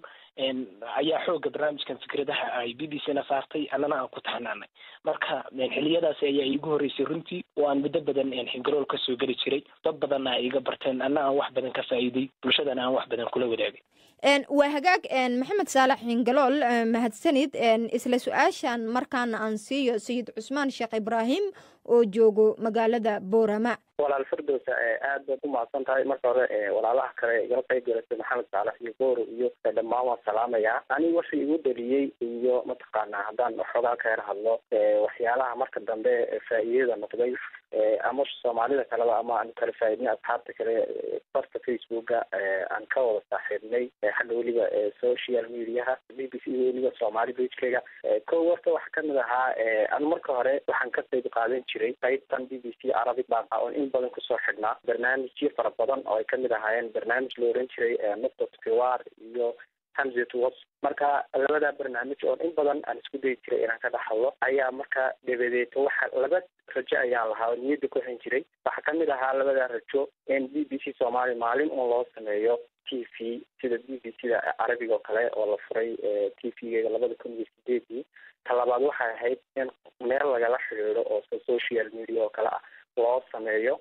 ayaa xooga barnaamijkan fikradaha ay b b c na saartay annana aan ku taxanaanay marka xiliyadaasi ayaa iigu horreysay runtii oo aan muddo badan xingarool kasoo geli jiray dad badanna ay iga barteen anna aan wax badan ka faa'iiday bulshadana aan wax badan kula wadaagay waa hagaag maxamed saalax xingalool mahadsanid isla su-aashan markaana aan siiyo sayid cusmaan sheekh ibraahim oo joogo magaalada boorama walaal firdowsa aad baad u mahadsan tahay marka hore walaalaha kale igala qayb galasay maxamed saalax iyo booro iyo dhammaan waan salaamayaa aniga waxa igu dhaliyey iyo mataqaanaa haddaan waxoogaa ka her hadlo waxyaalaha marka dambe faa'iidada noqday ama soomaalida kaleba ama aan kala faaidnay asxaabta kale barta facebooka aan ka wada saaxiibnay xagga weliba social mediaha b b c weliba soomaali bagekega ko horta waxaa kamid ahaa an marka hore waxaan ka qayb qaadan jiray qaybtan b b c arabic baan oon in badan kusoo xidhnaa barnaamijyo fara badan oo ay kamid ahaayeen barnaamij la oran jiray nuqtat kiwar iyo hamzet was marka labada barnaamij oon in badan aan isku dayi jiray inaan ka dhex hadlo ayaa marka dabadeed waxa laba rajo ayaan lahaa oo niyadda ku xin jiray waxaa kamid ahaa labada rajo in b b c soomaali maalin un loo sameeyo t v sida b b c da carabiga oo kale oo la furay t v-geeda labada kun iyo sideedii ta labaad waxay ahayd in meel lagala xidhiidho oo social media oo kale ah loo sameeyo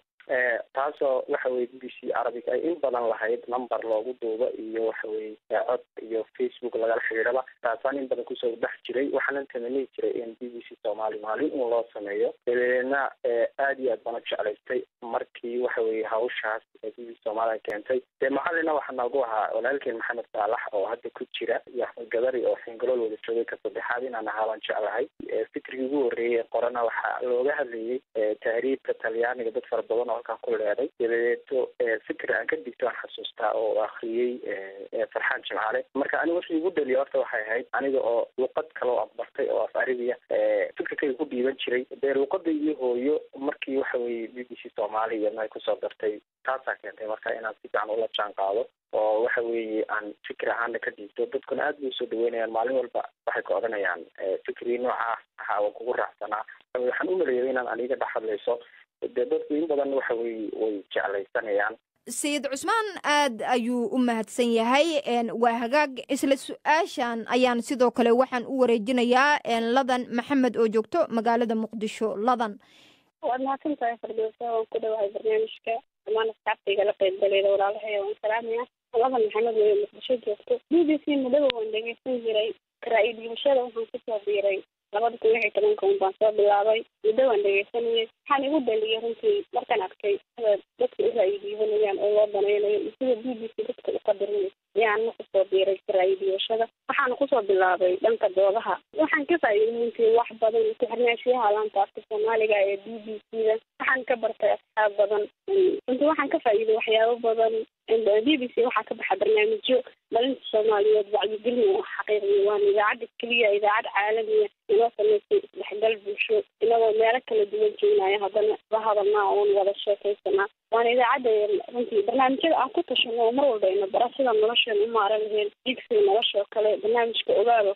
taasoo waxa weye b b c arabic ay in badan lahayd number loogu duubo iyo waxa weye cod iyo facebook lagala xidhiidhaba taasaan in badan kusoo dhex jiray waxaanan tamanihi jiray in b b c soomaali maalin un loo sameeyo dabadeedna aad iyo aad bana jeclaystay markii waxa weye hawshaas b b c soomaali ay keentay dee macalina waxaa noogu ahaa walaalkeen maxamed saalax oo hadda ku jira iyo axmed gadari oo xingalool wada joogay ka saddexaad inaan ahaa baan jeclahay fikrigii ugu horreeyey qorana waxaa looga hadlayey tahriibka talyaaniga dad fara badan oo halkaan ku leeday dabadeeto fikri aan ka digto aan xasuustaa oo akriyey farxaan jimcaale marka aniga wixii igu dhaliya horta waxay ahayd aniga oo luqad kale oo afbartay oo af arabiya fikirkayga ku dhiiban jiray dee luqada iyo hooyo markii waxa weye b b c soomaali iyadna ay kusoo dartay taasaa keentay marka inaan si fiican ula jaan qaado oo waxa weeye aan fikir ahaana ka dhiibto dadkuna aad bay usoo dhaweynayaan maalin walba waxay ka odhanayaan fikrii noocaas ahaa waan kugu raacsanaa waxaan u maleeyay inaan aniga dhex hadlayso dee dadku in badan waxa weye way jeclaysanayaan sayid cusmaan aad ayuu u mahadsan yahay waa hagaag isla su-aashan ayaan sidoo kale waxaan u wareejinayaa ladan maxamed oo joogto magaalada muqdisho ladan waad mahadsan tahay fardowsa waan ku dhawahay barnaamijka dhammaan asxaabta igala qaybgaleeda walaalahaya waan salaamaya ladan maxamed weyo muqdisho joogto b b c mudaba waan dhegeysan jiray karaa-iyo dhiibashada waxaan kusoo biiray labada kun lix iyo tobanka un baan soo bilaabay muddo waan dhegeysanayay waxaan igu dhaliyay runtii markaan arkay sida dadka u ra'yi dhiibanayaan oo loo danaynayo iyo sida b b c dadka u qadarinayso ayaana kusoo biiray ra'yi dhiibashada waxaana kusoo bilaabay dhanka doodaha waxaan ka faa'iiday runtii wax badan ku-xirnaashiyaha laanta afka soomaaliga ee b b c da waxaan ka bartay asxaab badan runtii waxaan ka faa'iiday waxyaabo badan b b c waxaa ka baxa barnaamijyo dhalinta soomaaliyeed wacyigelin oo xaqiiqiya waana idaacadda keliya idaacad caalamiya inoo samaysay isdhexgal bulsho inagoo meelo kala duwan joognaya haddana la hadalnaa oon wada sheekaysanaa waana idaacadda runtii barnaamijyada aan ku tashano oo mar walba ina bara sida nolosheena u maaran lahayn digsiga nolosha oo kale barnaamijka ogaal oo kale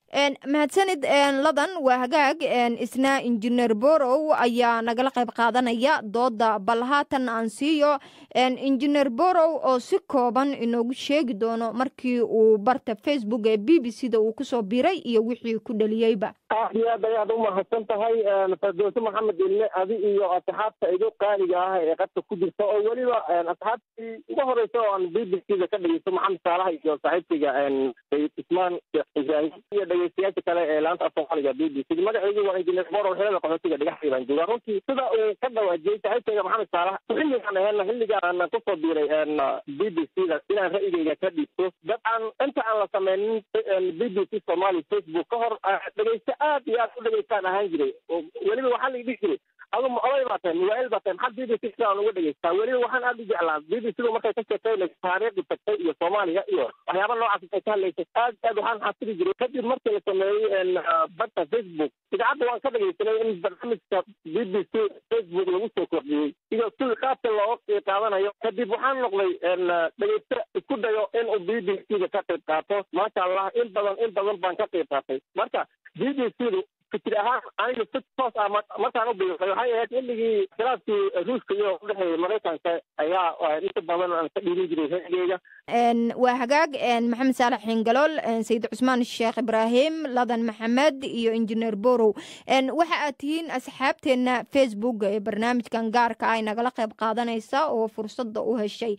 mahadsanid ladan waa hagaag isna injineer borow ayaa nagala qayb qaadanaya dooda bal haatan aan siiyo injineer borow oo si kooban inoogu sheegi doono markii uu barta facebook ee b b c da uu kusoo biray iyo wixii ku dhaliyeyba aad iyo aad ayaad u mahadsan tahay fardoose maxamed ilme adi iyo asxaabta igu qaaliga ah ee qadka ku jirta oo weliba asxaabtii ugu horeysa oo aan b b c da ka dhegeysto maxamed saalaha iyo saaxiibkayga ismaan sheekh ibraahim iyo dhegeystayaasha kale ee laanta af soomaaliga b b c magacaygu waa injineer borow xilada qaxootiga dhagaxdii baan joogaa runtii sida uu ka dhawaajiyey saaxiibkayga maxamed saalax xilligaan aheena xilligaan kusoo biiray b b c da inaan ra'yigayga ka dhiibto dabcan inta aan la sameynin b b c somali facebook ka hor dhegeyste aad iyo aad u dhegeystaan ahaan jiray weliba waxaa la dhihi jiray adu ma oday baa tahay muwaa'il baa tahay maxaa b b c sidaan uga dhegeystaa weliba waxaan aad u jeclaa b b c du markay ka sheekeynayso taariikhdi tagtay iyo soomaaliya iyo waxyaaba noocaas ay ka hadlaysay aad aad waxaan xasili jiray kadib markii la sameeyey badda facebook idaacadda waan ka dhegeysanay in barnaamijka b b c facebook lagu soo kordhiyey iyo sidii qaabka looga qaadanayo kadib waxaan noqday dhegeyste isku dayo in uu b b c da ka qayb qaato maasha allah in badan in badan baan ka qayb qaatay marka b b c du fikir ahaan aniga si toos ah markaan u biiray waxay ahayd xilligii khilaafkii ruushka iyo udhexeeyay maraykanka ayaa inta badan aan ka dhiirin jiray ra'yigeyga waa hagaag maxamed saalax xingalool sayid cusmaan sheekh ibraahim ladan maxamed iyo injineer borow waxa aad tihiin asxaabteena facebook ee barnaamijkan gaarka ah nagala qayb qaadanaysa oo fursada u heshay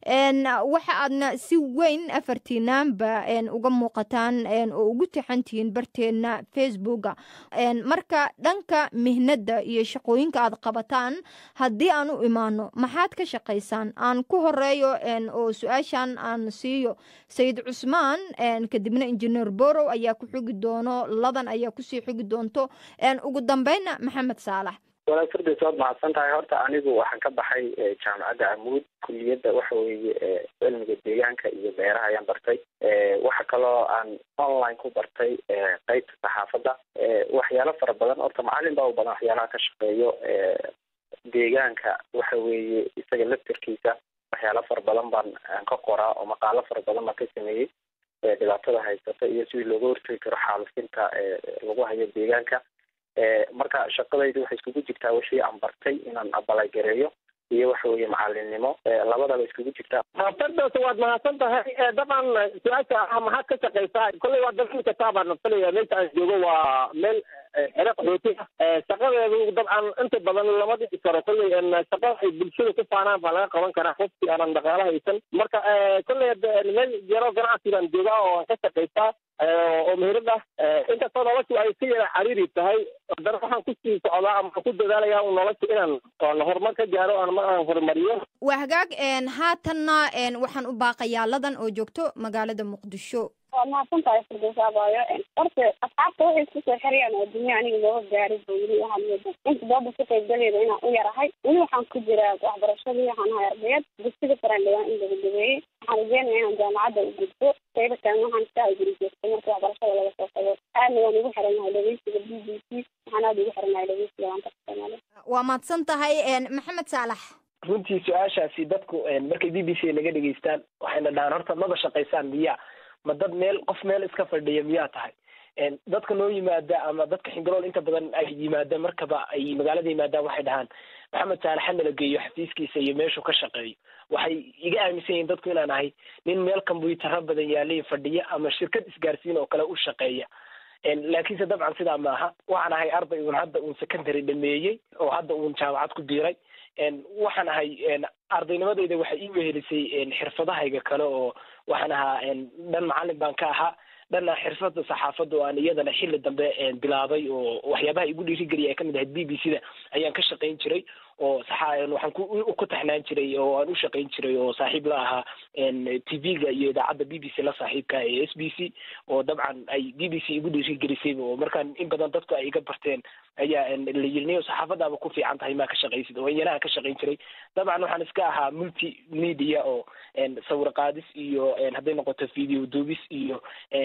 waxa aadna si weyn afartiinaanba uga muuqataan oo ugu tixantihiin barteena facebooka marka dhanka mihnada iyo shaqooyinka aad qabataan haddii aan u imaano maxaad ka shaqaysaan aan ku horeeyo oo su-aashan aan siiyo sayid cusmaan kadibna injineer borow ayaa ku xugi doono ladan ayaa kusii xugi doonto ugu dambeynna maxamed saalax walaal firdays waad mahadsan tahay horta anigu waxaan ka baxay jaamacadda amuud kuliyadda waxa weeye cilmiga deegaanka iyo beeraha ayaan bartay waxa kaloo aan online ku bartay qeybta saxaafadda waxyaalo fara badan horta macalin baa u badan waxyaalaha ka shaqeeyo deegaanka waxa weeye isaga laftarkiisa waxyaalo fara badan baan ka qoraa oo maqaalo fara badan baan ka sameeyey dhibaatada haysata iyo sidii looga hortegi karo xaalufinta lagu hayo deegaanka marka shaqadaydu waxay iskugu jirtaa wixii aan bartay inaan abalagareeyo iyo waxa weeye macalinimo labadaba iskugu jirtaa fardoos waad mahadsan tahay dabcan su-aasha ah maxaad ka shaqaysaa kolley waa dalxin kastaa baan nafsanaya meesha aan joogo waa meel xere qaxooti ah shaqadeedu dabcan inta badan lama dhici karo kolley shaqada ay bulshada ku faanaan baa laga qaban karaa qofkii aanan dhaqaalo haysan marka kolley meel yaro ganacsi baan joogaa oo aan ka shaqaystaa oo meherad ah inkastoo noloshu ay si yara xariiri tahay haddana waxaan kusii socdaa ama ku dadaalaya nolosha inaan horumar ka gaaro ama aan horumariyo waa hagaag haatanna waxaan u baaqayaa ladan oo joogto magaalada muqdisho waa mahadsan tahay firdowsaabayo horta asxaabta waxay isku soo xirayaan oo dunya aniga looga gaaray ba weli waxaad mooda inta dooda ka qaybgaleeda inaan u yarahay weli waxaan ku jiraa waxbarashadii waxaan ahay ardayad dugsiga saraan dhawaan in laga dabeeyey waxaan rajeynaya inaan jaamacadda u gudbo qayba kalen waxaan iska aguri joogtay marka waxbarashada laga soo tago aadna waan ugu xiranahay dhegeysiga b b c waxaan aada ugu xiranahay dhegeysiga laanta soomaaliya waa mahadsan tahay maxamed saalax runtii su-aashaasi dadku markay b b c naga dhegeystaan waxayna dhahaan horta maba shaqaysaan miyaa ma dad meel qof meel iska fadhiya miyaa tahay dadka noo yimaada ama dadka xingalool inta badan ay yimaada markaba ay magaalada yimaadaan waxay dhahaan maxamed saalax ha nala geeyo xafiiskiisa iyo meeshuu ka shaqeeyo waxay iga aaminsan yihiin dadku inaan ahay nin meel kombyutaro badan yaalay fadhiya ama shirkad isgaarsiin oo kale u shaqeeya laakiinse dabcan sidaa maaha waxaan ahay arday uun hadda uun secondary dhameeyey oo hadda uun jaamacad ku biiray waxaan ahay ardaynimadayda waxay ii wehelisay xirfadahayga kale oo waxaan ahaa dhan macalin baan ka ahaa dhanna xirfada saxaafadda oo aan iyadana xilli dambe bilaabay oo waxyaabaha igu dhiirigeliya ay kamid ahayd b b c da ayaan ka shaqayn jiray oo waxaan ku taxnaan jiray oo aan u shaqayn jiray oo saaxiib la ahaa t v-ga iyo idaacadda b b c la saaxiibka ee s b c oo dabcan ay b b c igu dhiirigelisay oo markaan in badan dadku ay iga barteen ayaa la yiri niyo saxaafadaaba ku fiican tahay maa ka shaqaysid oo iyana aan ka shaqayn jiray dabcan waxaan iska ahaa multi media oo sawir qaadis iyo hadday noqoto video duubis iyo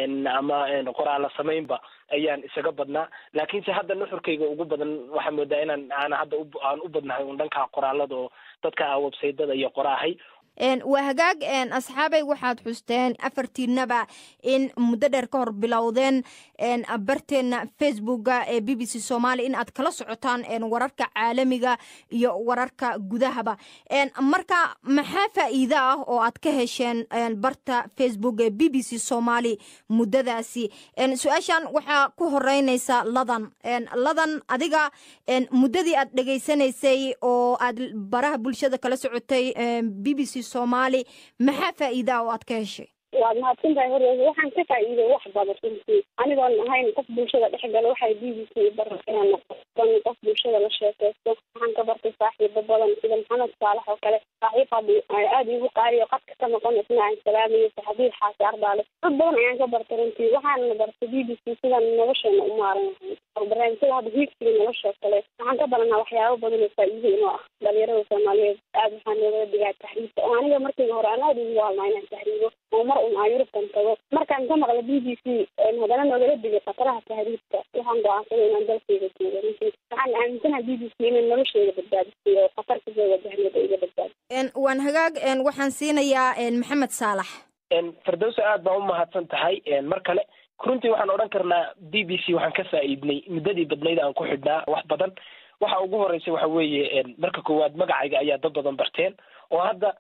ama qoraala samaynba ayaan isaga badnaa laakiinse hadda nuxurkayga ugu badan waxaa moodaa inaan aan hadda aan u badnahay un dhanka qoraalada oo dadka websaytada iyo qoraahay waa hagaag asxaabay waxaad xusteen afartiinaba in muddo dheer ka hor bilowdeen barteena facebooka ee b b c somaali in aad kala socotaan wararka caalamiga iyo wararka gudahaba marka maxaa faa'iido ah oo aad ka hesheen barta facebook ee b b c somaali muddadaasi su-aashan waxaa ku horeynaysa ladan ladan adiga muddadii aad dhegaysanaysay oo aad baraha bulshada kala socotay b b c somaali maxaa faa'iidaa oo aad ka heshay waad mahadsantahay horeysa waxaan ka faa'iiday wax badan runtii anigoon ahayn qof bulshada dhex gala waxay b b c bara inaan noqon qof bulshada la sheekaysto waxaan ka bartay saaxiibo badan sida maxamed saalax oo kale saaxiib hadi aada igu qaaliyo qadka ka noqon isna aan salaamayo saxabiil xaasi ardaale dad badan ayaan ka bartay runtii waxaana bartay b b c sidaan nolosheena u maaran lahayn barnaamijyada hadda hiigsiga nolosha kale waxaan ka baranaa waxyaabo badan oo faa'iido inoo ah dhalinyarada soomaaliyeed aada waxaa nooga digaa taxriibta oo aniga markayga hore aan aada ugu waalnaa inaan tahriibo oo mar un aan yurubtan tago markaan ka maqla b b c haddana noogala digay khataraha tahriibka waxaan go-aansaday inaan dalkayga joogo runtii waxaan aaminsanaha b b c inay nolosheyda badbaadisay oo khatar kasoo wajahneeda iga badbaadi waan hagaag waxaan siinayaa maxamed saalax firdowsa aad baa u mahadsan tahay mar kale runtii waxaan odhan karnaa b b c waxaan ka faa'iidnay muddadii badnayd aan ku xidhnaa wax badan waxa ugu horeysa waxa weeye marka koowaad magacayga ayaa dad badan barteen oo hadda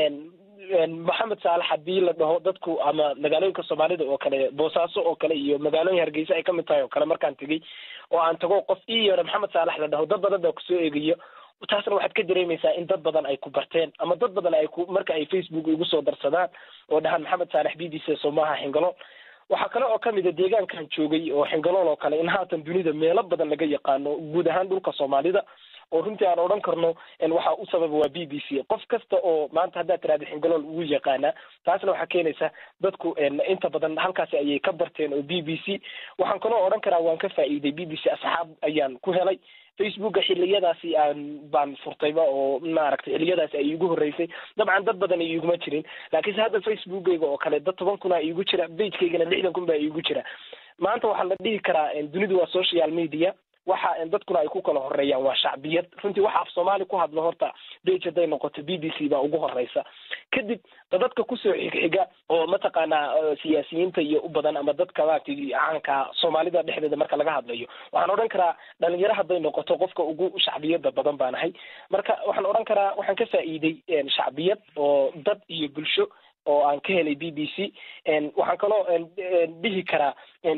maxamed saalax haddii la dhaho dadku ama magaalooyinka soomaalida oo kale boosaaso oo kale iyo magaalooyin hargeysa ay kamid tahay oo kale markaan tegey oo aan tago qof ii yeero maxamed saalax la dhaho dad badan baa kusoo eegayo taasna waxaad ka dareemaysaa in dad badan ay ku barteen ama dad badan ay ku marka ay facebook igu soo darsadaan oo dhahaan maxamed saalax b b c somaha xingalool waxaa kale oo kamid a deegaankan joogay oo xingalool oo kale in haatan dunida meelo badan laga yaqaano guud ahaan dhulka soomaalida oo runtii aan odhan karno waxa u sababa waa b b c qof kasta oo maanta haddaad tiraada xingalool ugu yaqaanaa taasna waxaa keenaysa dadku inta badan halkaasi ayay ka barteen oo b b c waxaan kaloo odhan karaa waan ka faa'iiday b b c asxaab ayaan ku helay facebooka xiliyadaasi aan baan furtayba oo maaragtay xiliyadaasi ay iigu horreysay dabcan dad badan ay iiguma jirin laakiinse hadda facebookayga oo kale dad toban kuna iigu jira bagekeygana lixdan kun baa iigu jira maanta waxaa la dhihi karaa dunidu waa social media waxa dadkuna ay ku kala horeeyaan waa shacbiyad runtii waxa af soomaali ku hadlo horta bage hadday noqoto b b c baa ugu horeysa kadib dadadka kusoo xigxiga oo mataqaanaa siyaasiyiinta iyo u badan ama dadka maaragtay caanka soomaalida dhexdeeda marka laga hadlayo waxaan odhan karaa dhalinyaro hadday noqoto qofka ugu shacbiyada badan baan ahay marka waxaan odhan karaa waxaan ka faa'iiday shacbiyad oo dad iyo bulsho oo aan ka helay b b c waxaan kaloo dhihi karaa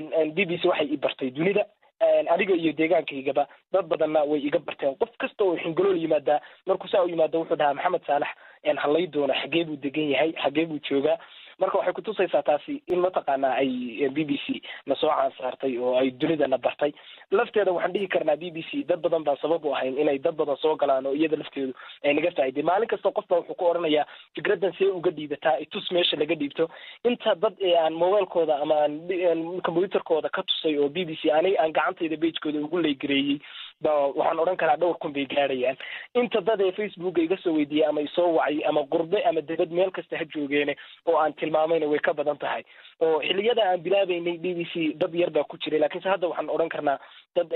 b b c waxay i bartay dunida aniga iyo deegaankaygaba dad badanna way iga barteen qof kasta oo xingalool yimaadaa markuu saa u yimaado wuxuu dhahaa maxamed saalax halay doona xagee buu degan yahay xagee buu joogaa marka waxay kutusaysaa taasi in mataqaanaa ay b b c na soo caansaartay oo ay dunidana bartay lafteeda waxaan dhihi karnaa b b c dad badan baan sabab u ahayn inay dad badan soo galaan oo iyada lafteedu ay naga faa'iday maalin kasta qof baa wuxuu ku odhanayaa fikradan see uga dhiibataa itus meesha laga dhiibto inta dad ee aan mobilekooda ama aan combyuterkooda ka tusay oo b b c ani aan gacantayda bagekooda ugu leygareeyey ba waxaan odhan karaa dhowr kun bay gaadhayaan inta dad ee facebooka iga soo weydiiyey ama isoo wacay ama qurbe ama debad meel kasta ha joogeene oo aan tilmaamayna way ka badan tahay oo xiliyada aan bilaabeynay b b c dad yar baa ku jiray lakiinse hadda waxaan odhan karnaa dad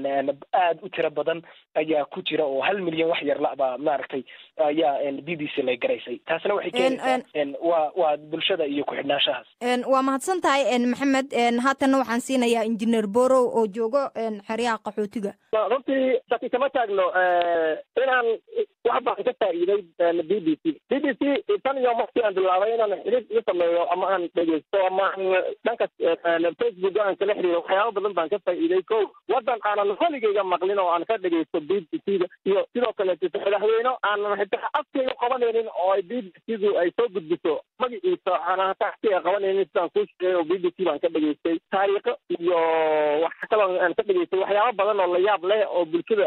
aada u tiro badan ayaa ku jira oo hal milyan wax yar la baa maaragtay ayaa b b c lay garaysay taasna waxay keenaysaa waa waa bulshada iyo ku-xidhnaanshahaas waa mahadsan tahay maxamed haatanna waxaan siinayaa injineer borow oo joogo xeryaha qaxootiga runtii shaki kama taagno inaan wax baan ka faa'iiday b b c b b c tan iyo markii aan bilaabay inaan xidhiid iga sameeyo ama aan dhegeysto ama aan dhanka facebook aan kala xiriiro waxyaaba badan baan ka faa'iiday ko waddan aanan weligeyga maqlin oo aan ka dhegeysto b b c da iyo sidoo kaleeto madaxweyne aanan xitaa afkeyga qabanaynin oo ay b b c du ay soo gudbiso magaciisa aanan hataa afkeyga qabanaynin sidaan kuu sheegay oo b b c baan ka dhegeystay taariikho iyo wax kaloo aan ka dhegeystay waxyaaba badan oo la yaab leh oo bulshada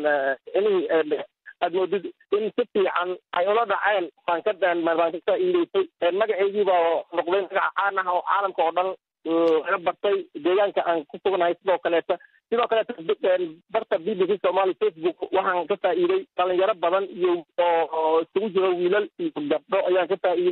inihii aad moodid in si fiican ay ula dhaceen baan ka baan ka faa'iideysay magaceygii baa noqday magaca caan ah oo caalamka oo dhan laga bartay deegaanka aan ku sugnahay sidoo kaleeta sidoo kaleeta barta b b c somali facebook waxaan ka faa'iiday dhalinyaro badan iyo oo isugu jiro wiilal iyo gabdho ayaan ka faa'iiday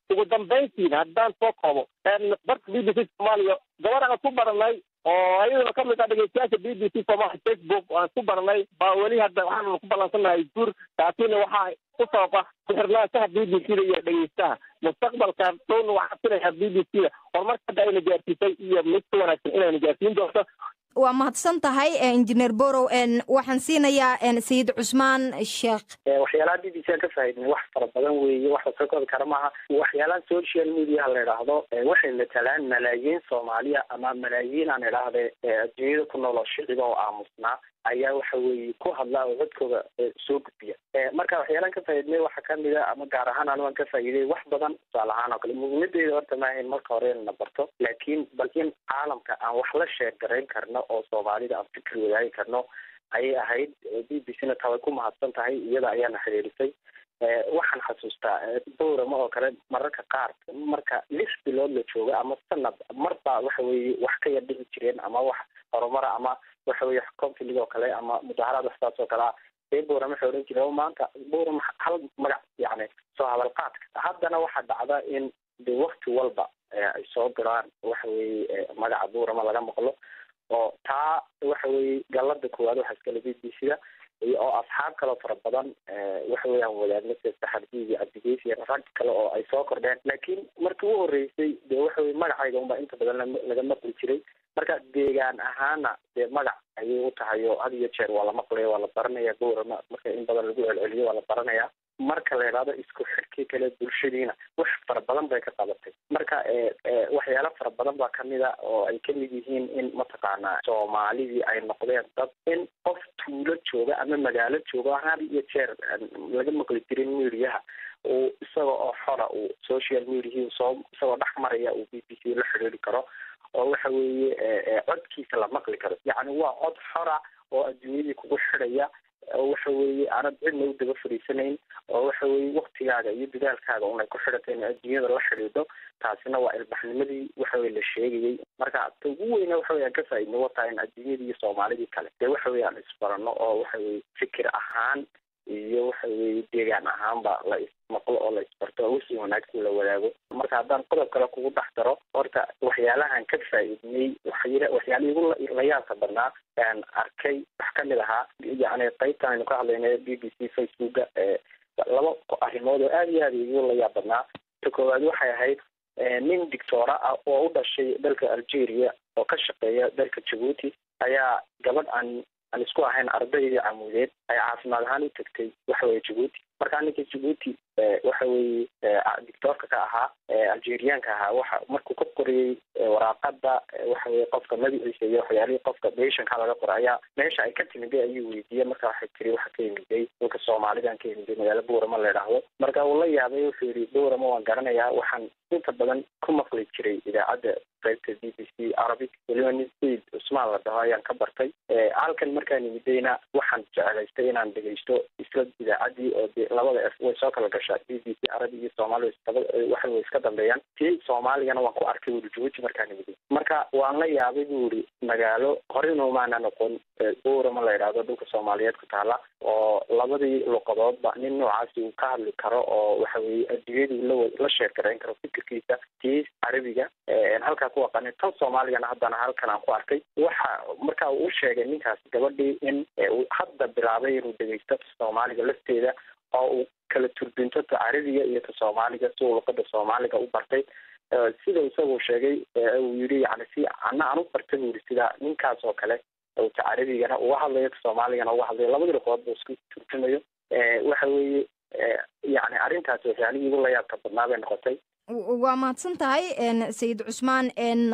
ugu dambayntiin haddaan soo koobo barka b b c soomaaliya gabadh aan ku baranay oo ayaduna ka mid ah dhegeystayaasha b b c soomaaliya facebook aan ku baranay baa weli hadda waxaanu ku ballansanahay guur taasina waxaa u sababa ku-xirnaanshaha b b c da iyo dhegeystaha mustaqbalka dhowna waxaa filayaa b b c da horumarka hadda ayna gaarsiisay iyo mid ka wanaagsan inayna gaarsiin doonto waa mahadsan tahay injineer borow waxaan siinayaa sayid cusmaan sheekh waxyaalaha b b c aan ka faaidnay wax fara badan weeye wax lasoo koobi kara maaha waxyaalaha social mediaha la idhaahdo waxay matalaan malaayiin soomaaliya ama malaayiin aan idhaahde adduunyada ku nool oo shiciba oo aamusnaa ayaa waxa weeye ku hadla oo codkooda soo gudbiya marka waxyaalaan ka faaidnay waxaa kamid a ama gaar ahaan anigu aan ka faa'iiday wax badan tusaale ahaan oo kale muhiimadeeda horta maahayn marka hore inna barto laakiin bal in caalamka aan wax la sheer garayn karno oo soomaalida aan fikir wadaagi karno ayay ahayd b b c na taa way ku mahadsan tahay iyada ayaana xidhiidhisay waxaan xasuustaa bowrama oo kale mararka qaar marka lix bilood la jooga ama sanad marba waxa weeye wax ka yar dhici jireen ama wax horumara ama waxa weye conflig oo kale ama mudaharaad waxsaas oo kale ah ee bowram waxay odhan jireen maanta bowram hal magac yani soo hadal qaadka haddana waxaa dhacda in de wakti walba ay soo diraan waxa weye magaca bowrama laga maqlo oo taa waxa weye galada koowaad waxaa iskale b b c da iyo oo asxaab kaloo fara badan waxa weeyaan wadaagna sida saxardiid iyo cabdigeys iyo rag kale oo ay soo kordheen laakiin markii u horeysay dee waxa weye magacayga unbaa inta badan laga maqli jiray marka deegaan ahaana dee magac ayay u tahay oo had iyo jeer waa la maqlaya waa la baranaya bowrama marka in badan lagu celceliyo waa la baranaya marka la idhaahdo isku xidhkii kale bulshadiina wax fara badan bay ka qabatay marka waxyaalo fara badan baa kamid a oo ay kamid yihiin in mataqaanaa soomaalidii ay noqdeen dad in qof tuulo jooga ama magaalo jooga had iyo jeer laga maqli jirin mediaha uu isaga oo xora uu social mediahii soo isagoo dhex maraya uu b b c la xidhiiri karo oo waxa weeye codkiisa la maqli karo yacni waa cod xora oo adduunyadii kugu xidhaya oo waxa weeye aanad cidna u daba fariisanayn oo waxa weeye waktigaaga iyo dadaalkaaga unay ku xidhata in adduunyada la xidhiidho taasina waa ilbaxnimadii waxa weye la sheegayay marka ta ugu weyna waxa weye aan ka faaidno wataa in adduunyadii iyo soomaalidii kale dee waxa weye aan isbarano oo waxa weye fikir ahaan iyo waxa weye deegaan ahaanba la ismaqlo oo la isbarto oo wixii wanaagsan la wadaago marka haddaan qodob kale kugu dhex daro horta waxyaalahan ka faa'iidnay waxya waxyaala igu layaabka badnaa aan arkay wax kamid ahaa yacni qaybtan aynu ka hadlayna b b c facebooka laba arrimood oo aada iyo aada igu layaab badnaa ta koowaad waxay ahayd nin dictoora ah oo u dhashay dalka algeria oo ka shaqeeya dalka jabuuti ayaa gabadh aan aan isku ahayn ardaydii camuudeed ay caafimaad ahaan u tagtay waxa weye jabuuti markaa ninka jabuuti waxa weeye dictoorka ka ahaa algeriaanka ahaa waxa markuu ka qoriyey waraaqada waxa weye qofka magaciisa iyo waxyaalihii qofka beshanka laga qoray ayaa meesha ay ka timiday ayuu weydiiyey marka waxay tiri waxa ka yimiday dalka soomaalidan ka yimiday magaalo bowrama la idhaahdo marka uu la yaabay wuxuu yidhi bowrama waan garanayaa waxaan inta badan ku maqli jiray idaacadda qaybta b b c arabic weliba nin sayid cusmaan la dhaho ayaan ka bartay halkan markaan imidayna waxaan jeclaystay inaan dhegeysto isla idaacaddii oo de labada f way soo kala gashaa b b c arabi iyo soomaali waxa way iska dambeeyaan tii soomaaligana waan ku arkay wuri jabuuti markaan imiday marka waan la yaabay bu uri magaalo horeynu maana noqon bowrama la idhaahdo dhulka soomaaliyeed ku taala oo labadii luqadoodba nin noocaasi uu ka hadli karo oo waxa weye adduunyadii la la sheer garayn karo fikirkiisa tii carabiga halkaa ku aqanin tan soomaaligana haddana halkan aan ku arkay waxa marka uu u sheegay ninkaas gabadhii in uu hadda bilaabay inuu dhegeysto soomaaliga lafteeda oo uu kala turbinto ta carabiga iyo ta soomaaliga si uu luqada soomaaliga u bartay sida isagu sheegay uu yidhi yani si ana aan u bartay bu yidhi sida ninkaas oo kale ta carabigana uga hadlayo ta soomaaligana uga hadlayo labadii luqadood buu isku turjumayo waxa weeye yani arrintaas waxyaalihii igu la yaabka badnaa bay noqotay waa mahadsan tahay sayid cusmaan